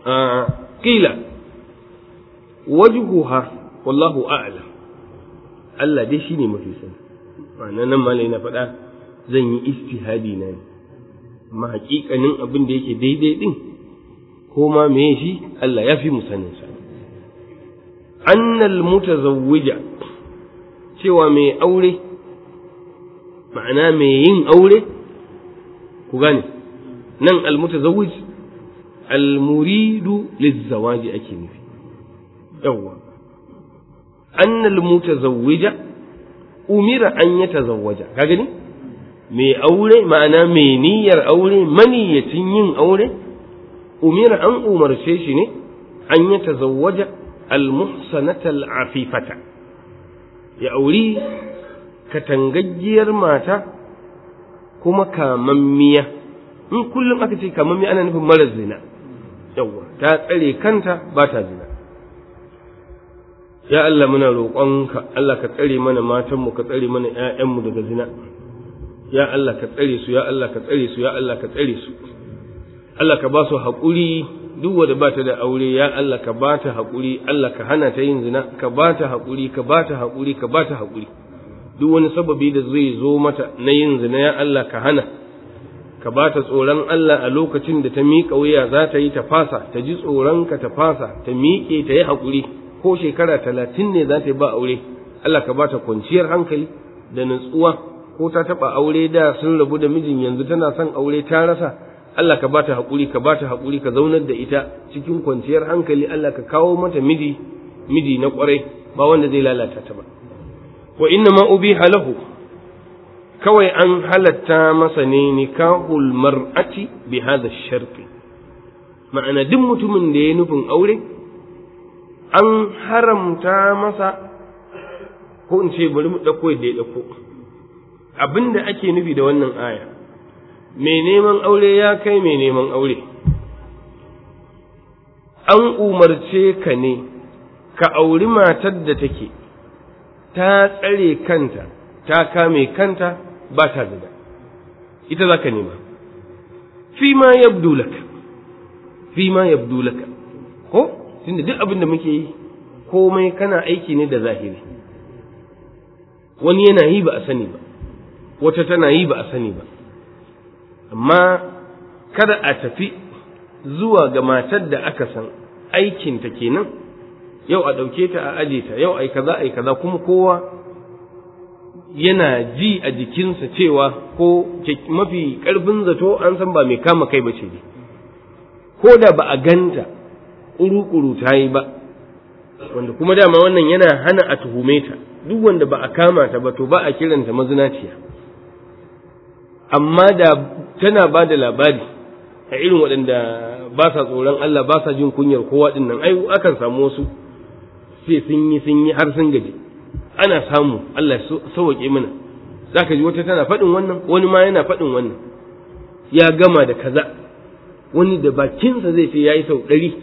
kila wajhuha wallahu a'lam Allah dai shine mafi sani ma'ana nan malai na faɗa zan yi istihadi na ne amma haƙiƙanin abin da yake daidai din ko ma me shi Allah ya fi mu sanin sa annal mutazawwija cewa mai aure ma'ana mai yin aure ku gane nan almutazawwij almuridu lizzawaji ake nufi yawwa annal mutazawwija umira an yatazawwaja ka gani mai aure ma'ana mai niyyar aure maniyyacin yin aure umira an umarce shi ne an yatazawwaja almuhsanata al'afifata ya auri katangaggiyar mata kuma kamammiya in kullum aka ce kamammiya ana nufin marar zina yawwa ta tsare kanta ba ta zina ya Allah muna roƙonka Allah ka tsare mana matanmu ka tsare mana ‘ya'yanmu daga zina ya Allah ka tsare su ya Allah ka tsare su ya Allah ka tsare su Allah ka ba su haƙuri duk wanda ba ta da aure ya Allah ka ba ta haƙuri Allah ka hana ta yin zina ka ba ta haƙuri ka ba ta haƙuri ka ba ta haƙuri duk wani sababi da zai zo mata na yin zina ya Allah ka hana ka ba ta tsoron Allah a lokacin da ta miƙa wuya za ta yi ta fasa ta ji tsoronka ta fasa ta miƙe ta yi haƙuri ko shekara talatin ne za ta yi ba aure Allah ka ba ta kwanciyar hankali da nutsuwa ko ta taɓa aure da sun rabu da mijin yanzu tana son aure ta rasa Allah ka ba ta haƙuri ka ba ta haƙuri ka zaunar da ita cikin kwanciyar hankali Allah ka kawo mata miji miji na ƙwarai ba wanda zai lalata ta ba wa inna ma ubiha lahu kawai an halatta masa ne nikahul mar'ati bi hadha sharti ma'ana duk mutumin da ya nufin aure an haramta masa ko in ce bari mu ɗauko yadda ya ɗauko abin da ake nufi da wannan aya mai neman aure ya kai mai neman aure an umarce ka ne ka auri matar da take ta tsare kanta ta kame kanta ba ta zina ita za ka nema fi ma yabdu laka fi ma yabdu laka ko tunda duk abin da muke yi komai kana aiki ne da zahiri wani yana yi ba a sani ba wata tana yi ba a sani ba amma kada a tafi zuwa ga matar da aka san aikinta kenan yau a ɗauke ta a aje ta yau ai kaza ai kaza kuma kowa yana ji a jikinsa cewa ko mafi ƙarfin zato an san ba mai kama kai ba ce ne ko da ba a ganta ƙuru-ƙuru ta yi ba wanda kuma dama wannan yana hana a tuhume ta duk wanda ba a kama ta ba to ba a kiranta mazinaciya amma da tana ba da labari a irin waɗanda ba sa tsoron Allah ba sa jin kunyar kowa ɗin nan ai akan samu wasu sai sun yi sun yi har sun gaji ana samu Allah sauwaƙe mana zaka ji wata tana faɗin wannan wani ma yana faɗin wannan ya gama da kaza wani da bakinsa zai ce ya yi sau ɗari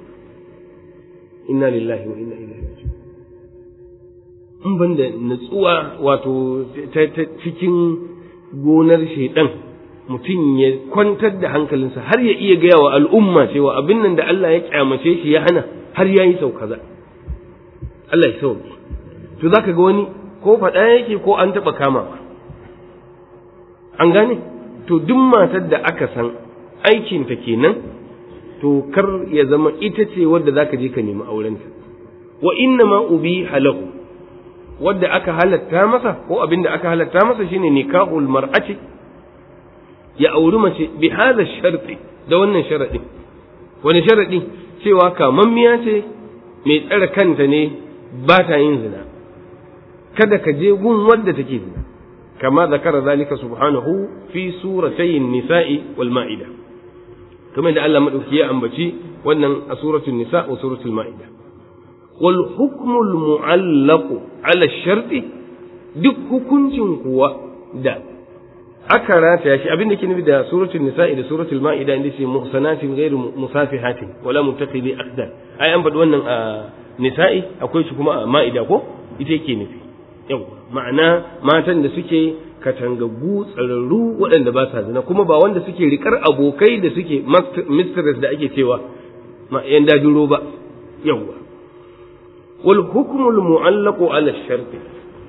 inna lillahi wa inna ilaihi raji'un in ban da natsuwa wato ta cikin gonar shaidan mutum ya kwantar da hankalinsa har ya iya gaya wa al'umma cewa abin nan da Allah ya kyamace shi ya hana har ya yi sau kaza Allah ya sauke to zaka ga wani ko faɗa yake ko an taɓa kamawa an gane to duk matar da aka san aikinta kenan to kar ya zama ita ce wadda zaka je ka nemi aurenta wa inna ma ubi halahu wadda aka halatta masa ko abin da aka halatta masa shine nikahul mar'ati ya auri mace bi hadha sharti da wannan sharadin wani sharadi cewa kamammiya ce mai tsare kanta ne ba ta yin zina kada ka je gun wadda take zina kama zakara zalika subhanahu fi suratayn nisa'i wal ma'ida kamar da Allah madauki ya ambaci wannan a suratul nisa wa suratul ma'ida wal hukmul mu'allaqu ala sharti duk hukuncin kuwa da aka rataya shi abin da ke nufi da suratul nisa'i da suratul ma'ida inda ce muhsanatin ghairu musafihatin wala muttaqidi aqdan ai an faɗi wannan a nisa'i akwai shi kuma a ma'ida ko ita yake nufi yau ma'ana matan da suke katangaggu tsararru waɗanda ba sa zina kuma ba wanda suke rikar abokai da suke mistress da ake cewa ma yan dajiro ba yawwa wal hukmul mu'allaqu ala sharti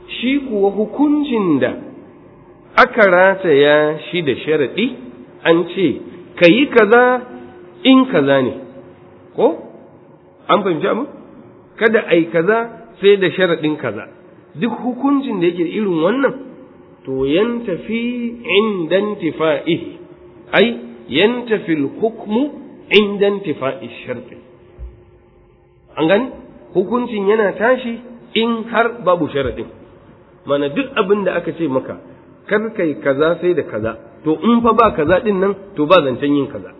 shi kuwa hukuncin da aka rataya shi da sharaɗi an ce ka yi kaza in kaza ne ko an fahimci abu kada ai kaza sai da sharaɗin kaza duk hukuncin da yake irin wannan to yantafi indan tifa'ihi ai yantafi hukmu indan tifa'i sharti an gani hukuncin yana tashi in har babu sharaɗin mana duk abin da aka ce maka kar kai kaza sai da kaza to in fa ba kaza din nan to ba zancen yin kaza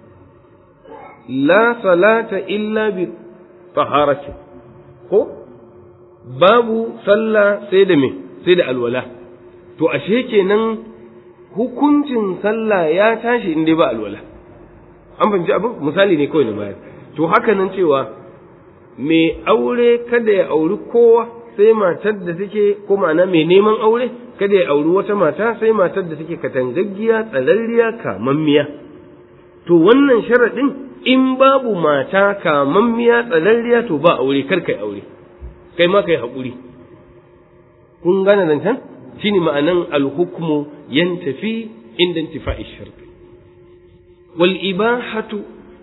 la salata illa bi taharati ko babu sallah sai da me sai da alwala to ashe kenan hukuncin sallah ya tashi in dai ba alwala an fahimci abin misali ne kawai na bayar to haka nan cewa mai aure kada ya auri kowa sai matar da take ko ma'ana mai neman aure kada ya auri wata mata sai matar da take katangaggiya tsararriya kamammiya to wannan sharaɗin in babu mata kamammiya tsararriya to ba aure kar kai aure kai ma kai haƙuri kun gane zancen shine ma'anan alhukmu yantafi inda intifa'i sharti wal ibahatu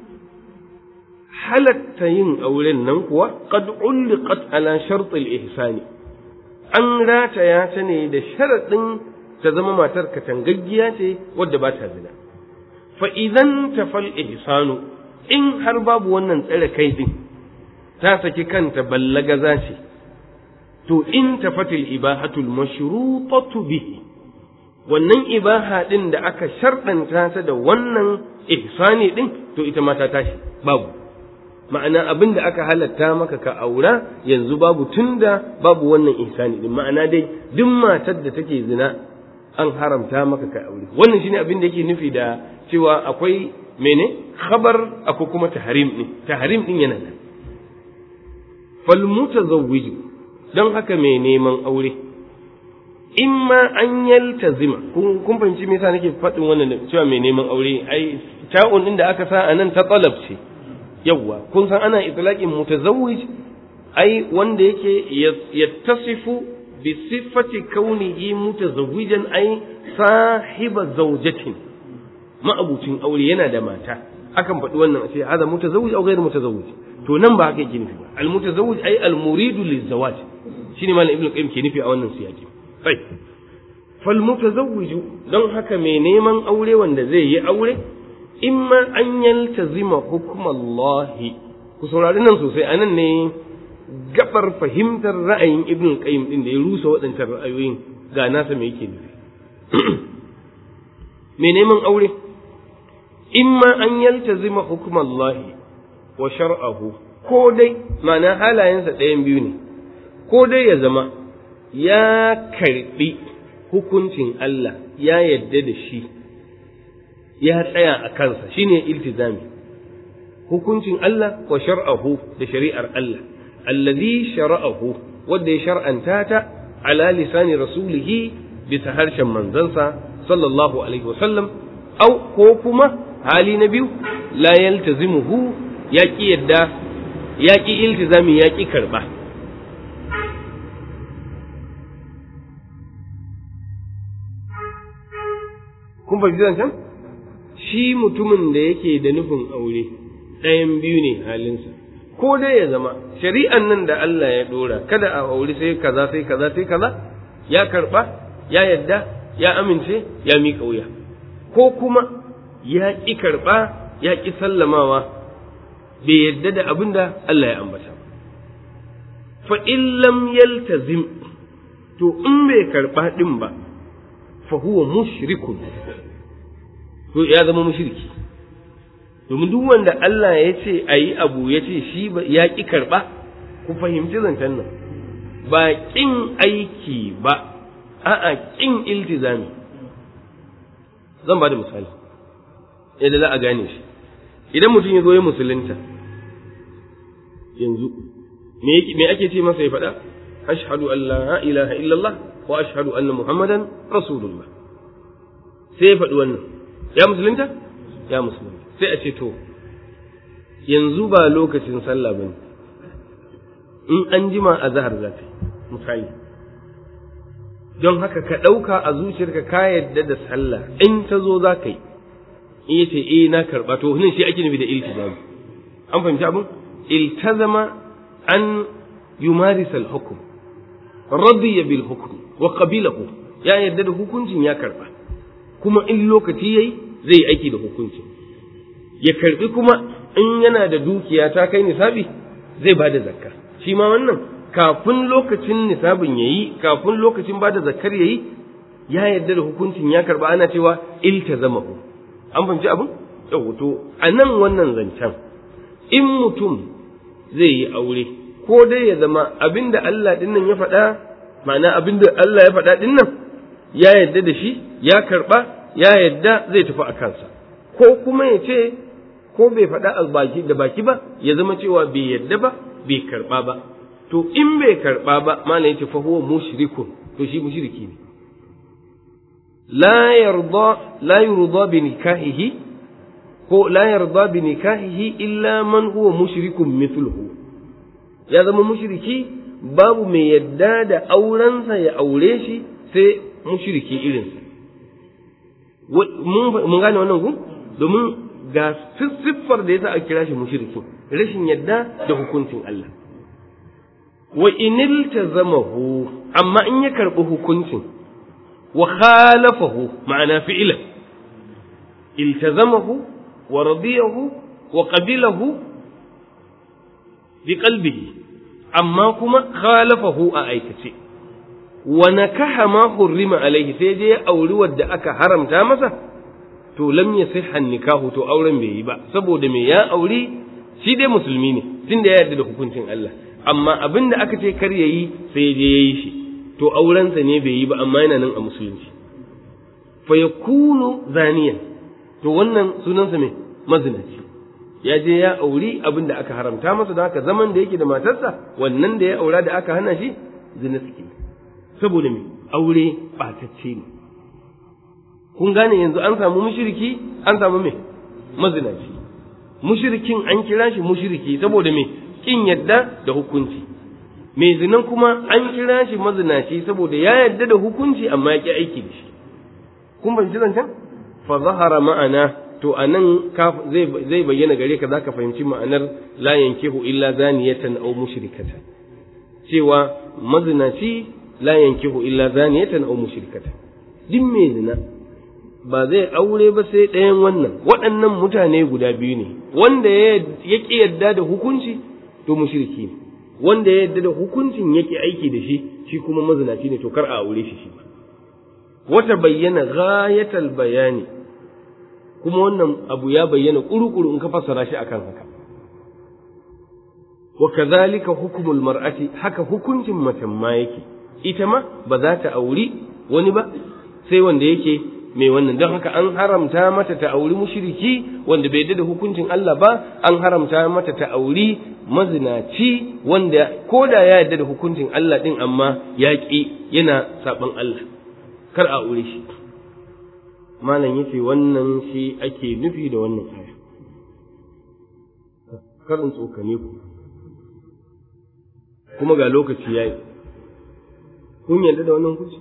halatta yin auren nan kuwa qad ulliqat ala shart al ihsani an rataya ta ne da sharaɗin ta zama matar katangaggiya ce wadda ba ta zina fa idan tafal ihsanu in har babu wannan tsare kai din ta saki kanta ballagaza ce to in tafatil ibahatul mashrutatu bihi wannan ibaha din da aka sharɗanta ta da wannan ihsani din to ita ma ta tashi babu ma'ana abin da aka halatta maka ka aura yanzu babu tunda babu wannan ihsani din ma'ana dai duk matar da take zina an haramta maka ka aure wannan shine abin da yake nufi da cewa akwai mene khabar akwai kuma tahrim din tahrim din yana nan fal mutazawwiju don haka mai neman aure in ma an yaltazima kun fahimci me yasa nake faɗin wannan cewa mai neman aure ai ta'un din da aka sa anan ta talab ce yawwa kun san ana itlaqin mutazawwij ai wanda yake yattasifu bi sifati kaunihi mutazawwijan ai sahiba zawjatin ma'abucin aure yana da mata akan faɗi wannan a ce hada mutazawwij au ghairu mutazawwij to nan ba haka yake nufi ba al mutazawwij ai al muridu lizawaj shine malam ibnu qayyim ke nufi a wannan siyaki sai fal mutazawwij don haka mai neman aure wanda zai yi aure imma an yaltazima hukmallahi ku saurari nan sosai anan ne gabar fahimtar ra'ayin ibn qayyim din da ya rusa waɗancan ra'ayoyin ga nasa me yake nufi me neman aure imma an yaltazima hukmallahi wa shar'ahu ko dai ma'ana halayensa ɗayan biyu ne ko dai ya zama ya karbi hukuncin Allah ya yadda da shi ya tsaya a kansa shine iltizami hukuncin Allah wa shar'ahu da shari'ar Allah allazi shara'ahu wanda ya shar'anta ta ala lisani rasulihi bisa harshen manzansa sallallahu alaihi wasallam au ko kuma hali na biyu la yaltazimuhu ya ki yadda ya ki iltizami ya ki karba kun fahimci zancen shi mutumin da yake da nufin aure ɗayan biyu ne halinsa ko dai ya zama shari'an nan da Allah ya ɗora kada a aure sai kaza sai kaza sai kaza ya karɓa ya yadda ya amince ya miƙa wuya ko kuma ya ƙi karɓa ya ƙi sallamawa bai yadda da abin da Allah ya ambata fa in lam yaltazim to in bai karɓa ɗin ba fa huwa mushrikun to ya zama mushriki domin duk wanda Allah ya ce a yi abu ya ce shi ya ƙi karɓa ku fahimci zancen nan ba ƙin aiki ba a'a ƙin iltizami zan ba da misali yadda za a gane shi idan mutum ya zo ya musulunta yanzu me ake ce masa ya faɗa ashhadu an la ilaha illallah wa ashhadu anna muhammadan rasulullah sai ya faɗi wannan ya musulunta ya musulunta sai a ce to yanzu ba lokacin sallah bane in an jima a zahar za ta misali don haka ka ɗauka a zuciyarka ka yadda da sallah in ta zo za ka yi in yace eh na karɓa to nan shi ake nufi da iltizami an fahimci abin iltazama an yumarisa al-hukm radiya bil hukm wa qabilahu ya yadda da hukuncin ya karɓa kuma in lokaci yayi zai aiki da hukuncin ya karɓi kuma in yana da dukiya ta kai nisabi zai ba da zakka shi ma wannan kafin lokacin nisabin ya yi kafin lokacin ba da zakkar ya yi ya yarda da hukuncin ya karba ana cewa iltazamahu an fahimci abin yau to a nan wannan zancen in mutum zai yi aure ko dai ya zama abinda Allah din nan ya faɗa ma'ana abinda Allah ya faɗa din nan ya yarda da shi ya karba ya yarda zai tafi a kansa ko kuma ya ce ko bai faɗa a baki da baki ba ya zama cewa bai yarda ba bai karba ba to in bai karba ba malam yace fa huwa mushrikun to shi mushriki ne la yarda la yurda bi nikahihi ko la yarda bi nikahihi illa man huwa mushrikun mithluhu ya zama mushriki babu mai yadda da aurensa ya aure shi sai mushriki irinsa mun gane wannan gun domin ga siffar da yasa a kira shi mushrikin rashin yadda da hukuncin Allah wa inil tazamahu amma in ya karɓi hukuncin wa khalafahu ma'ana fi'lan iltazamahu wa radiyahu wa qabilahu bi qalbihi amma kuma khalafahu a aikace wa nakaha ma hurrima alaihi sai je ya auri wadda aka haramta masa to lam yasihha nikahu to auren bai yi ba saboda me ya auri shi dai musulmi ne tunda ya yarda da hukuncin Allah amma abin da aka ce kar yayi sai je yayi shi to aurensa ne bai yi ba amma yana nan a musulunci fa yakunu zaniyan to wannan sunansa me mazinaci ya je ya auri abin da aka haramta masa da haka zaman da yake da matarsa wannan da ya aura da aka hana shi zina suke saboda me aure batacce ne kun gane yanzu an samu mushriki an samu me mazinaci mushrikin an kira shi mushriki saboda me kin yadda da hukunci mai zinan kuma an kira shi mazinaci saboda ya yadda da hukunci amma ya ki aiki da shi kun ban ji zancen fa zahara ma'ana to anan zai bayyana gare ka zaka fahimci ma'anar la yankihu illa zaniyatan aw mushrikatan cewa mazinaci la yankihu illa zaniyatan aw mushrikatan din mai zina ba zai aure ba sai ɗayan wannan waɗannan mutane guda biyu ne wanda ya ƙi yadda da hukunci to mushriki ne wanda ya yadda da hukuncin yake aiki da shi shi kuma mazinaci ne to kar a aure shi shi wata bayyana ghayatal bayani kuma wannan abu ya bayyana kuru-kuru in ka fassara shi akan haka wa kadhalika hukmul mar'ati haka hukuncin mace ma yake ita ma ba za ta auri wani ba sai wanda yake mai wannan don haka an haramta mata ta auri mushriki wanda bai da hukuncin Allah ba an haramta mata ta auri mazinaci wanda ko da ya yarda da hukuncin Allah din amma ya ƙi yana saban Allah kar a aure shi malam yace wannan shi ake nufi da wannan aya karin tsokane ku kuma ga lokaci yayi kun yarda da wannan hukunci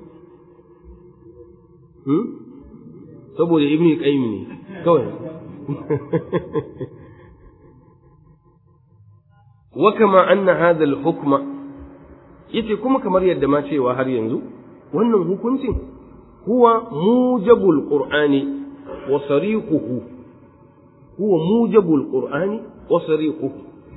hmm? saboda ibn qayyim ne kawai wa kama anna hadha al-hukma yace kuma kamar yadda ma cewa har yanzu wannan hukuncin huwa mujabul qur'ani wa sariquhu huwa mujabul qur'ani wa sariquhu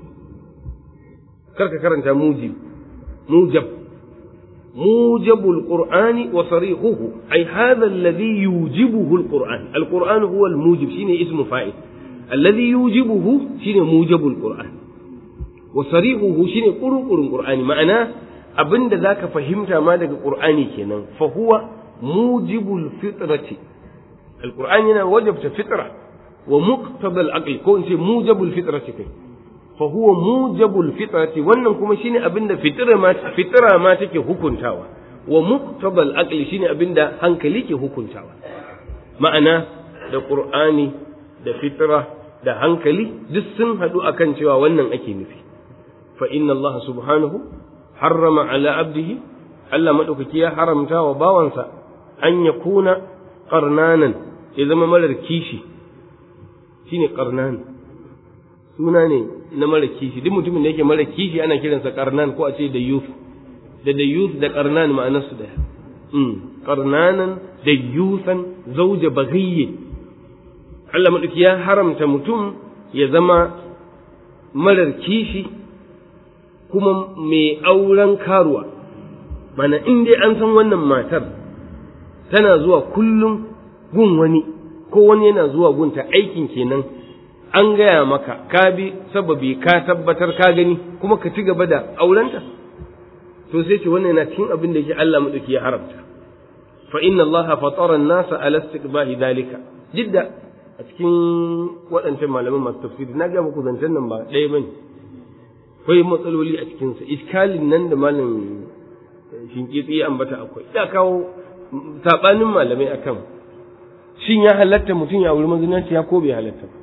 karka karanta mujib mujab موجب القرآن وصريحه أي هذا الذي يوجبه القرآن القرآن هو الموجب شيني اسم فائل الذي يوجبه شيني موجب القرآن وصريحه شيني قرق القرآن معناه abin da za ka fahimta ma daga ƙur'ani kenan fa huwa mujibul fitrati alqur'ani yana wajabta fitra wa muqtadal aqli ko in ce mujibul fitrati kai fa huwa mujabul fitrati wannan kuma shine abinda fitra ma fitra ma take hukuntawa wa muqtabal aqli shine abinda hankali ke hukuntawa ma'ana da qur'ani da fitra da hankali duk sun hadu akan cewa wannan ake nufi fa inna Allah subhanahu harrama ala abdihi Allah maɗaukaki ya haramta wa bawansa an ya kuna ƙarnanan ya zama marar kishi shine ƙarnan suna ne na mara kishi duk mutumin da yake mara kishi ana kiransa ƙarnan ko a ce da youth da da youth da ƙarnan ma'anarsu ɗaya ƙarnanan da yusan zauja bagayye Allah maɗauki ya haramta mutum ya zama marar kishi kuma mai auren karuwa mana in dai an san wannan matar tana zuwa kullum gun wani ko wani yana zuwa gunta aikin kenan an gaya maka ka bi sababi ka tabbatar ka gani kuma ka ci gaba da aurenta to sai ce wannan yana cikin abin da yake Allah madauki ya haramta fa inna Allah fatara an-nasa ala istiqbahi dalika jidda a cikin waɗancan malaman masu tafsiri na ga muku zancen nan ba ɗaya bane akwai matsaloli a cikin sa iskalin nan da malam shinkitsi ya ambata akwai ya kawo sabanin malamai akan shin ya halatta mutum ya auri mazinanci ya ko bai halatta ba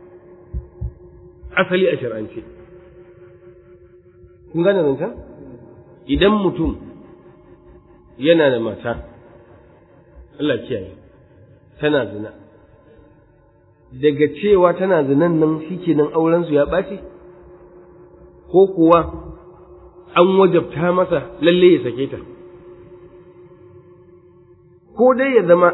asali a shar'ance kun gane zancen idan mutum yana da mata Allah kiyaye tana zina daga cewa tana zinan nan shikenan auren su ya ɓaci ko kuwa an wajabta masa lalle ya sake ta ko dai ya zama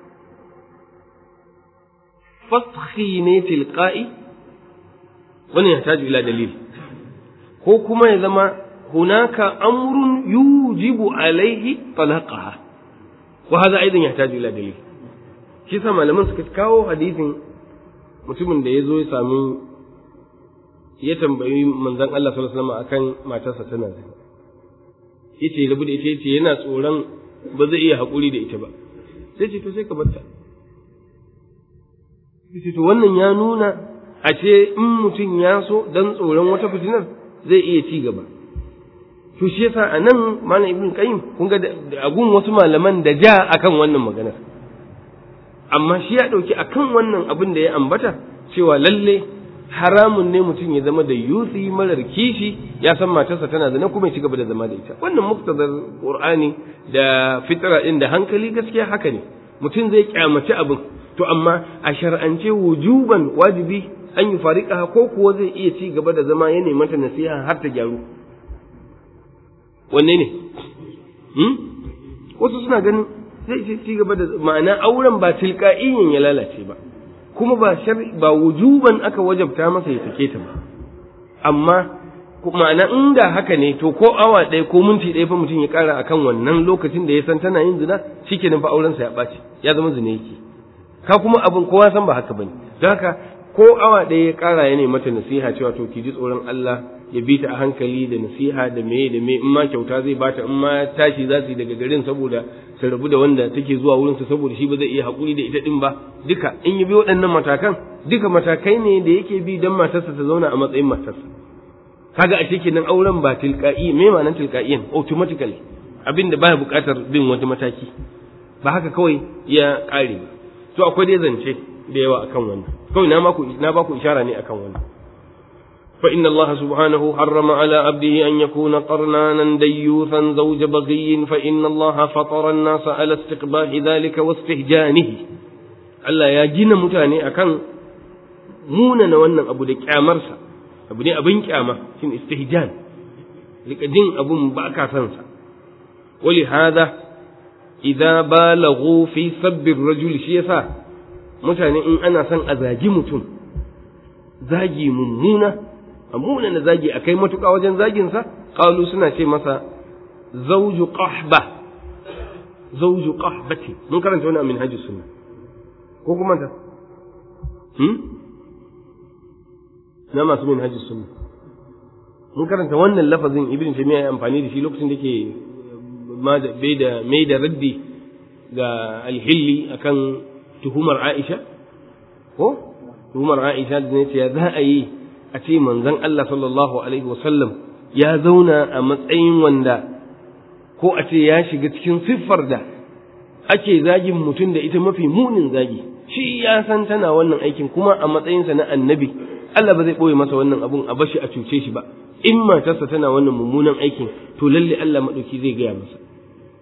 fashi ne tilqa'i wannan ya taji ila dalil ko kuma ya zama hunaka amrun yujibu alaihi talaqaha wa hadha aidan yahtaju ila dalil shi sa malaman suka kawo hadisin mutumin da ya zo ya sami ya tambayi manzon Allah sallallahu alaihi wasallam akan matarsa tana zina yace rabu da ita yace yana tsoron ba zai iya haƙuri da ita ba sai ce to sai ka barta yace to wannan ya nuna a ce in mutum ya so dan tsoron wata fitinar zai iya ci gaba to shi yasa a nan malam ibn qayyim kun ga agun wasu malaman da ja akan wannan maganar amma shi ya dauki akan wannan abin da ya ambata cewa lalle haramun ne mutum ya zama da yusi marar kishi ya san matarsa tana zina kuma ya ci gaba da zama da ita wannan muktadar qur'ani da fitra din da hankali gaskiya haka ne mutum zai kyamaci abin to amma a shar'ance wujuban wajibi an yi fariƙa ko kuwa zai iya ci gaba da zama ya mata nasiha har ta gyaru wanne ne wasu suna ganin zai ci gaba da ma'ana auren ba tilka'iyyin ya lalace ba kuma ba ba wujuban aka wajabta masa ya sake ta ba amma ma'ana inda haka ne to ko awa ɗaya ko minti ɗaya fa mutum ya ƙara akan wannan lokacin da ya san tana yin zina shikenan fa aurensa ya ɓaci ya zama zina yake ka kuma abin kowa san ba haka bane don haka ko awa ɗaya ya ƙara ya mata nasiha cewa to ki ji tsoron Allah ya bi ta a hankali da nasiha da meye da me in ma kyauta zai bata in ma tashi za su yi daga garin saboda su rabu da wanda take zuwa wurin su saboda shi ba zai iya haƙuri da ita din ba duka in yi bi waɗannan matakan duka matakai ne da yake bi dan matarsa ta zauna a matsayin matarsa kaga a cikin nan auren ba tilka'i me ma'anar tilka'iyan automatically abin da baya buƙatar bin wani mataki ba haka kawai ya ƙare ba to akwai dai zance da yawa akan wannan kawai na maku na baku ishara ne akan wannan fa inna Allah subhanahu harrama ala abdihi an yakuna qarnanan dayyuthan zawja baghiyin fa inna Allah fatara an-nas ala istiqbahi dhalika wa istihjanihi Allah ya gina mutane akan munana wannan abu da kyamarsa abu ne abin kyama shin istihjan rika jin abun ba ka san sa wali hada idza balaghu fi sabbi ar-rajul shi yasa mutane in ana son a zagi mutum zagi mummuna a munana zagi a kai matuƙa wajen zaginsa ƙalu suna ce masa zauju qahba zauju qahbati mun karanta wani amin hajji sunna ko kuma ta hmm na masu min hajji sunna mun karanta wannan lafazin ibn taymiya ya amfani da shi lokacin da ke bai da mai da raddi ga alhilli akan tuhumar Aisha ko tuhumar Aisha da ne ya za a yi a ce manzon Allah sallallahu alaihi wasallam ya zauna a matsayin wanda ko a ce ya shiga cikin siffar da ake zagin mutum da ita mafi munin zagi shi ya san tana wannan aikin kuma a matsayinsa na annabi Allah ba zai ɓoye masa wannan abun a bashi a cuce shi ba in matarsa tana wannan mummunan aikin to lalle Allah maɗauki zai gaya masa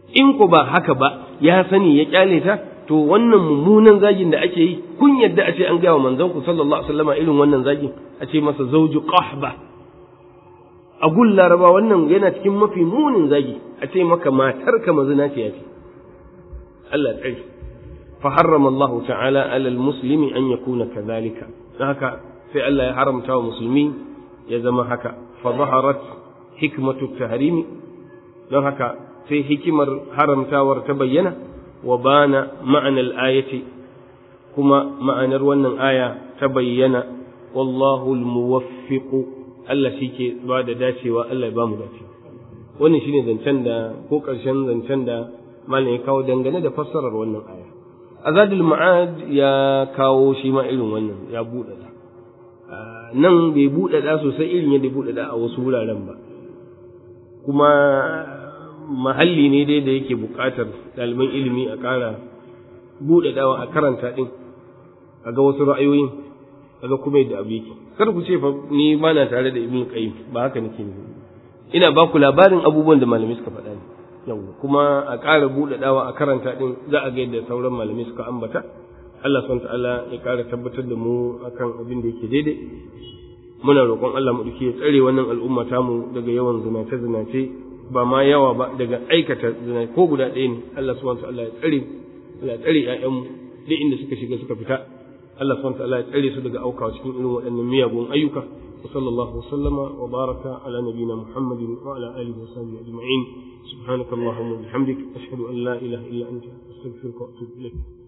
in ku ba haka ba ya sani ya kyale ta to wannan mummunan zagin da ake yi kun yadda a ce an gaya wa manzon ku sallallahu alaihi wasallam irin wannan zagin a ce masa zauju qahba a gun laraba wannan yana cikin mafi munin zagi a ce maka matar ka mazina ce yafi Allah tsari fa harrama Allah ta'ala ala muslimi an yakuna kadhalika haka sai Allah ya haramta wa musulmi ya zama haka fa zaharat hikmatu tahrimi don haka sai hikimar haramtawar ta bayyana wa bana ma'anar ayati kuma ma'anar wannan aya ta bayyana wallahu almuwaffiqu Allah shike ba da dacewa Allah ya ba mu dacewa wannan shine zancen da ko ƙarshen zancen da malam ya kawo dangane da fassarar wannan aya azadul ma'ad ya kawo shi ma irin wannan ya buɗe da nan bai buɗe da sosai irin yadda buɗe da a wasu wuraren ba kuma mahalli ne dai da yake buƙatar ɗaliban ilimi a ƙara buɗe dawa a karanta ɗin a ga wasu ra'ayoyin a ga kuma yadda abu yake kar ku ce fa ni ba na tare da ibn qayyim ba haka nake ne ina ba ku labarin abubuwan da malamai suka faɗa ne yau kuma a ƙara buɗe dawa a karanta ɗin za a ga yadda sauran malamai suka ambata Allah subhanahu ta'ala ya ƙara tabbatar da mu akan abin da yake daidai muna roƙon Allah mu ya tsare wannan al'umma tamu daga yawan zinace zinace ba ma yawa ba daga aikata zina ko guda ɗaya ne Allah subhanahu ta'ala ya tsare ya tsare ƴaƴanmu duk inda suka shiga suka fita Allah subhanahu ta'ala ya tsare su daga aukawa cikin irin waɗannan miyagun ayyuka wa sallallahu wa sallama wa baraka ala nabiyina Muhammadin wa ala alihi wa sahbihi ajma'in subhanakallahumma wa bihamdik ashhadu an la ilaha illa anta astaghfiruka wa atubu ilayk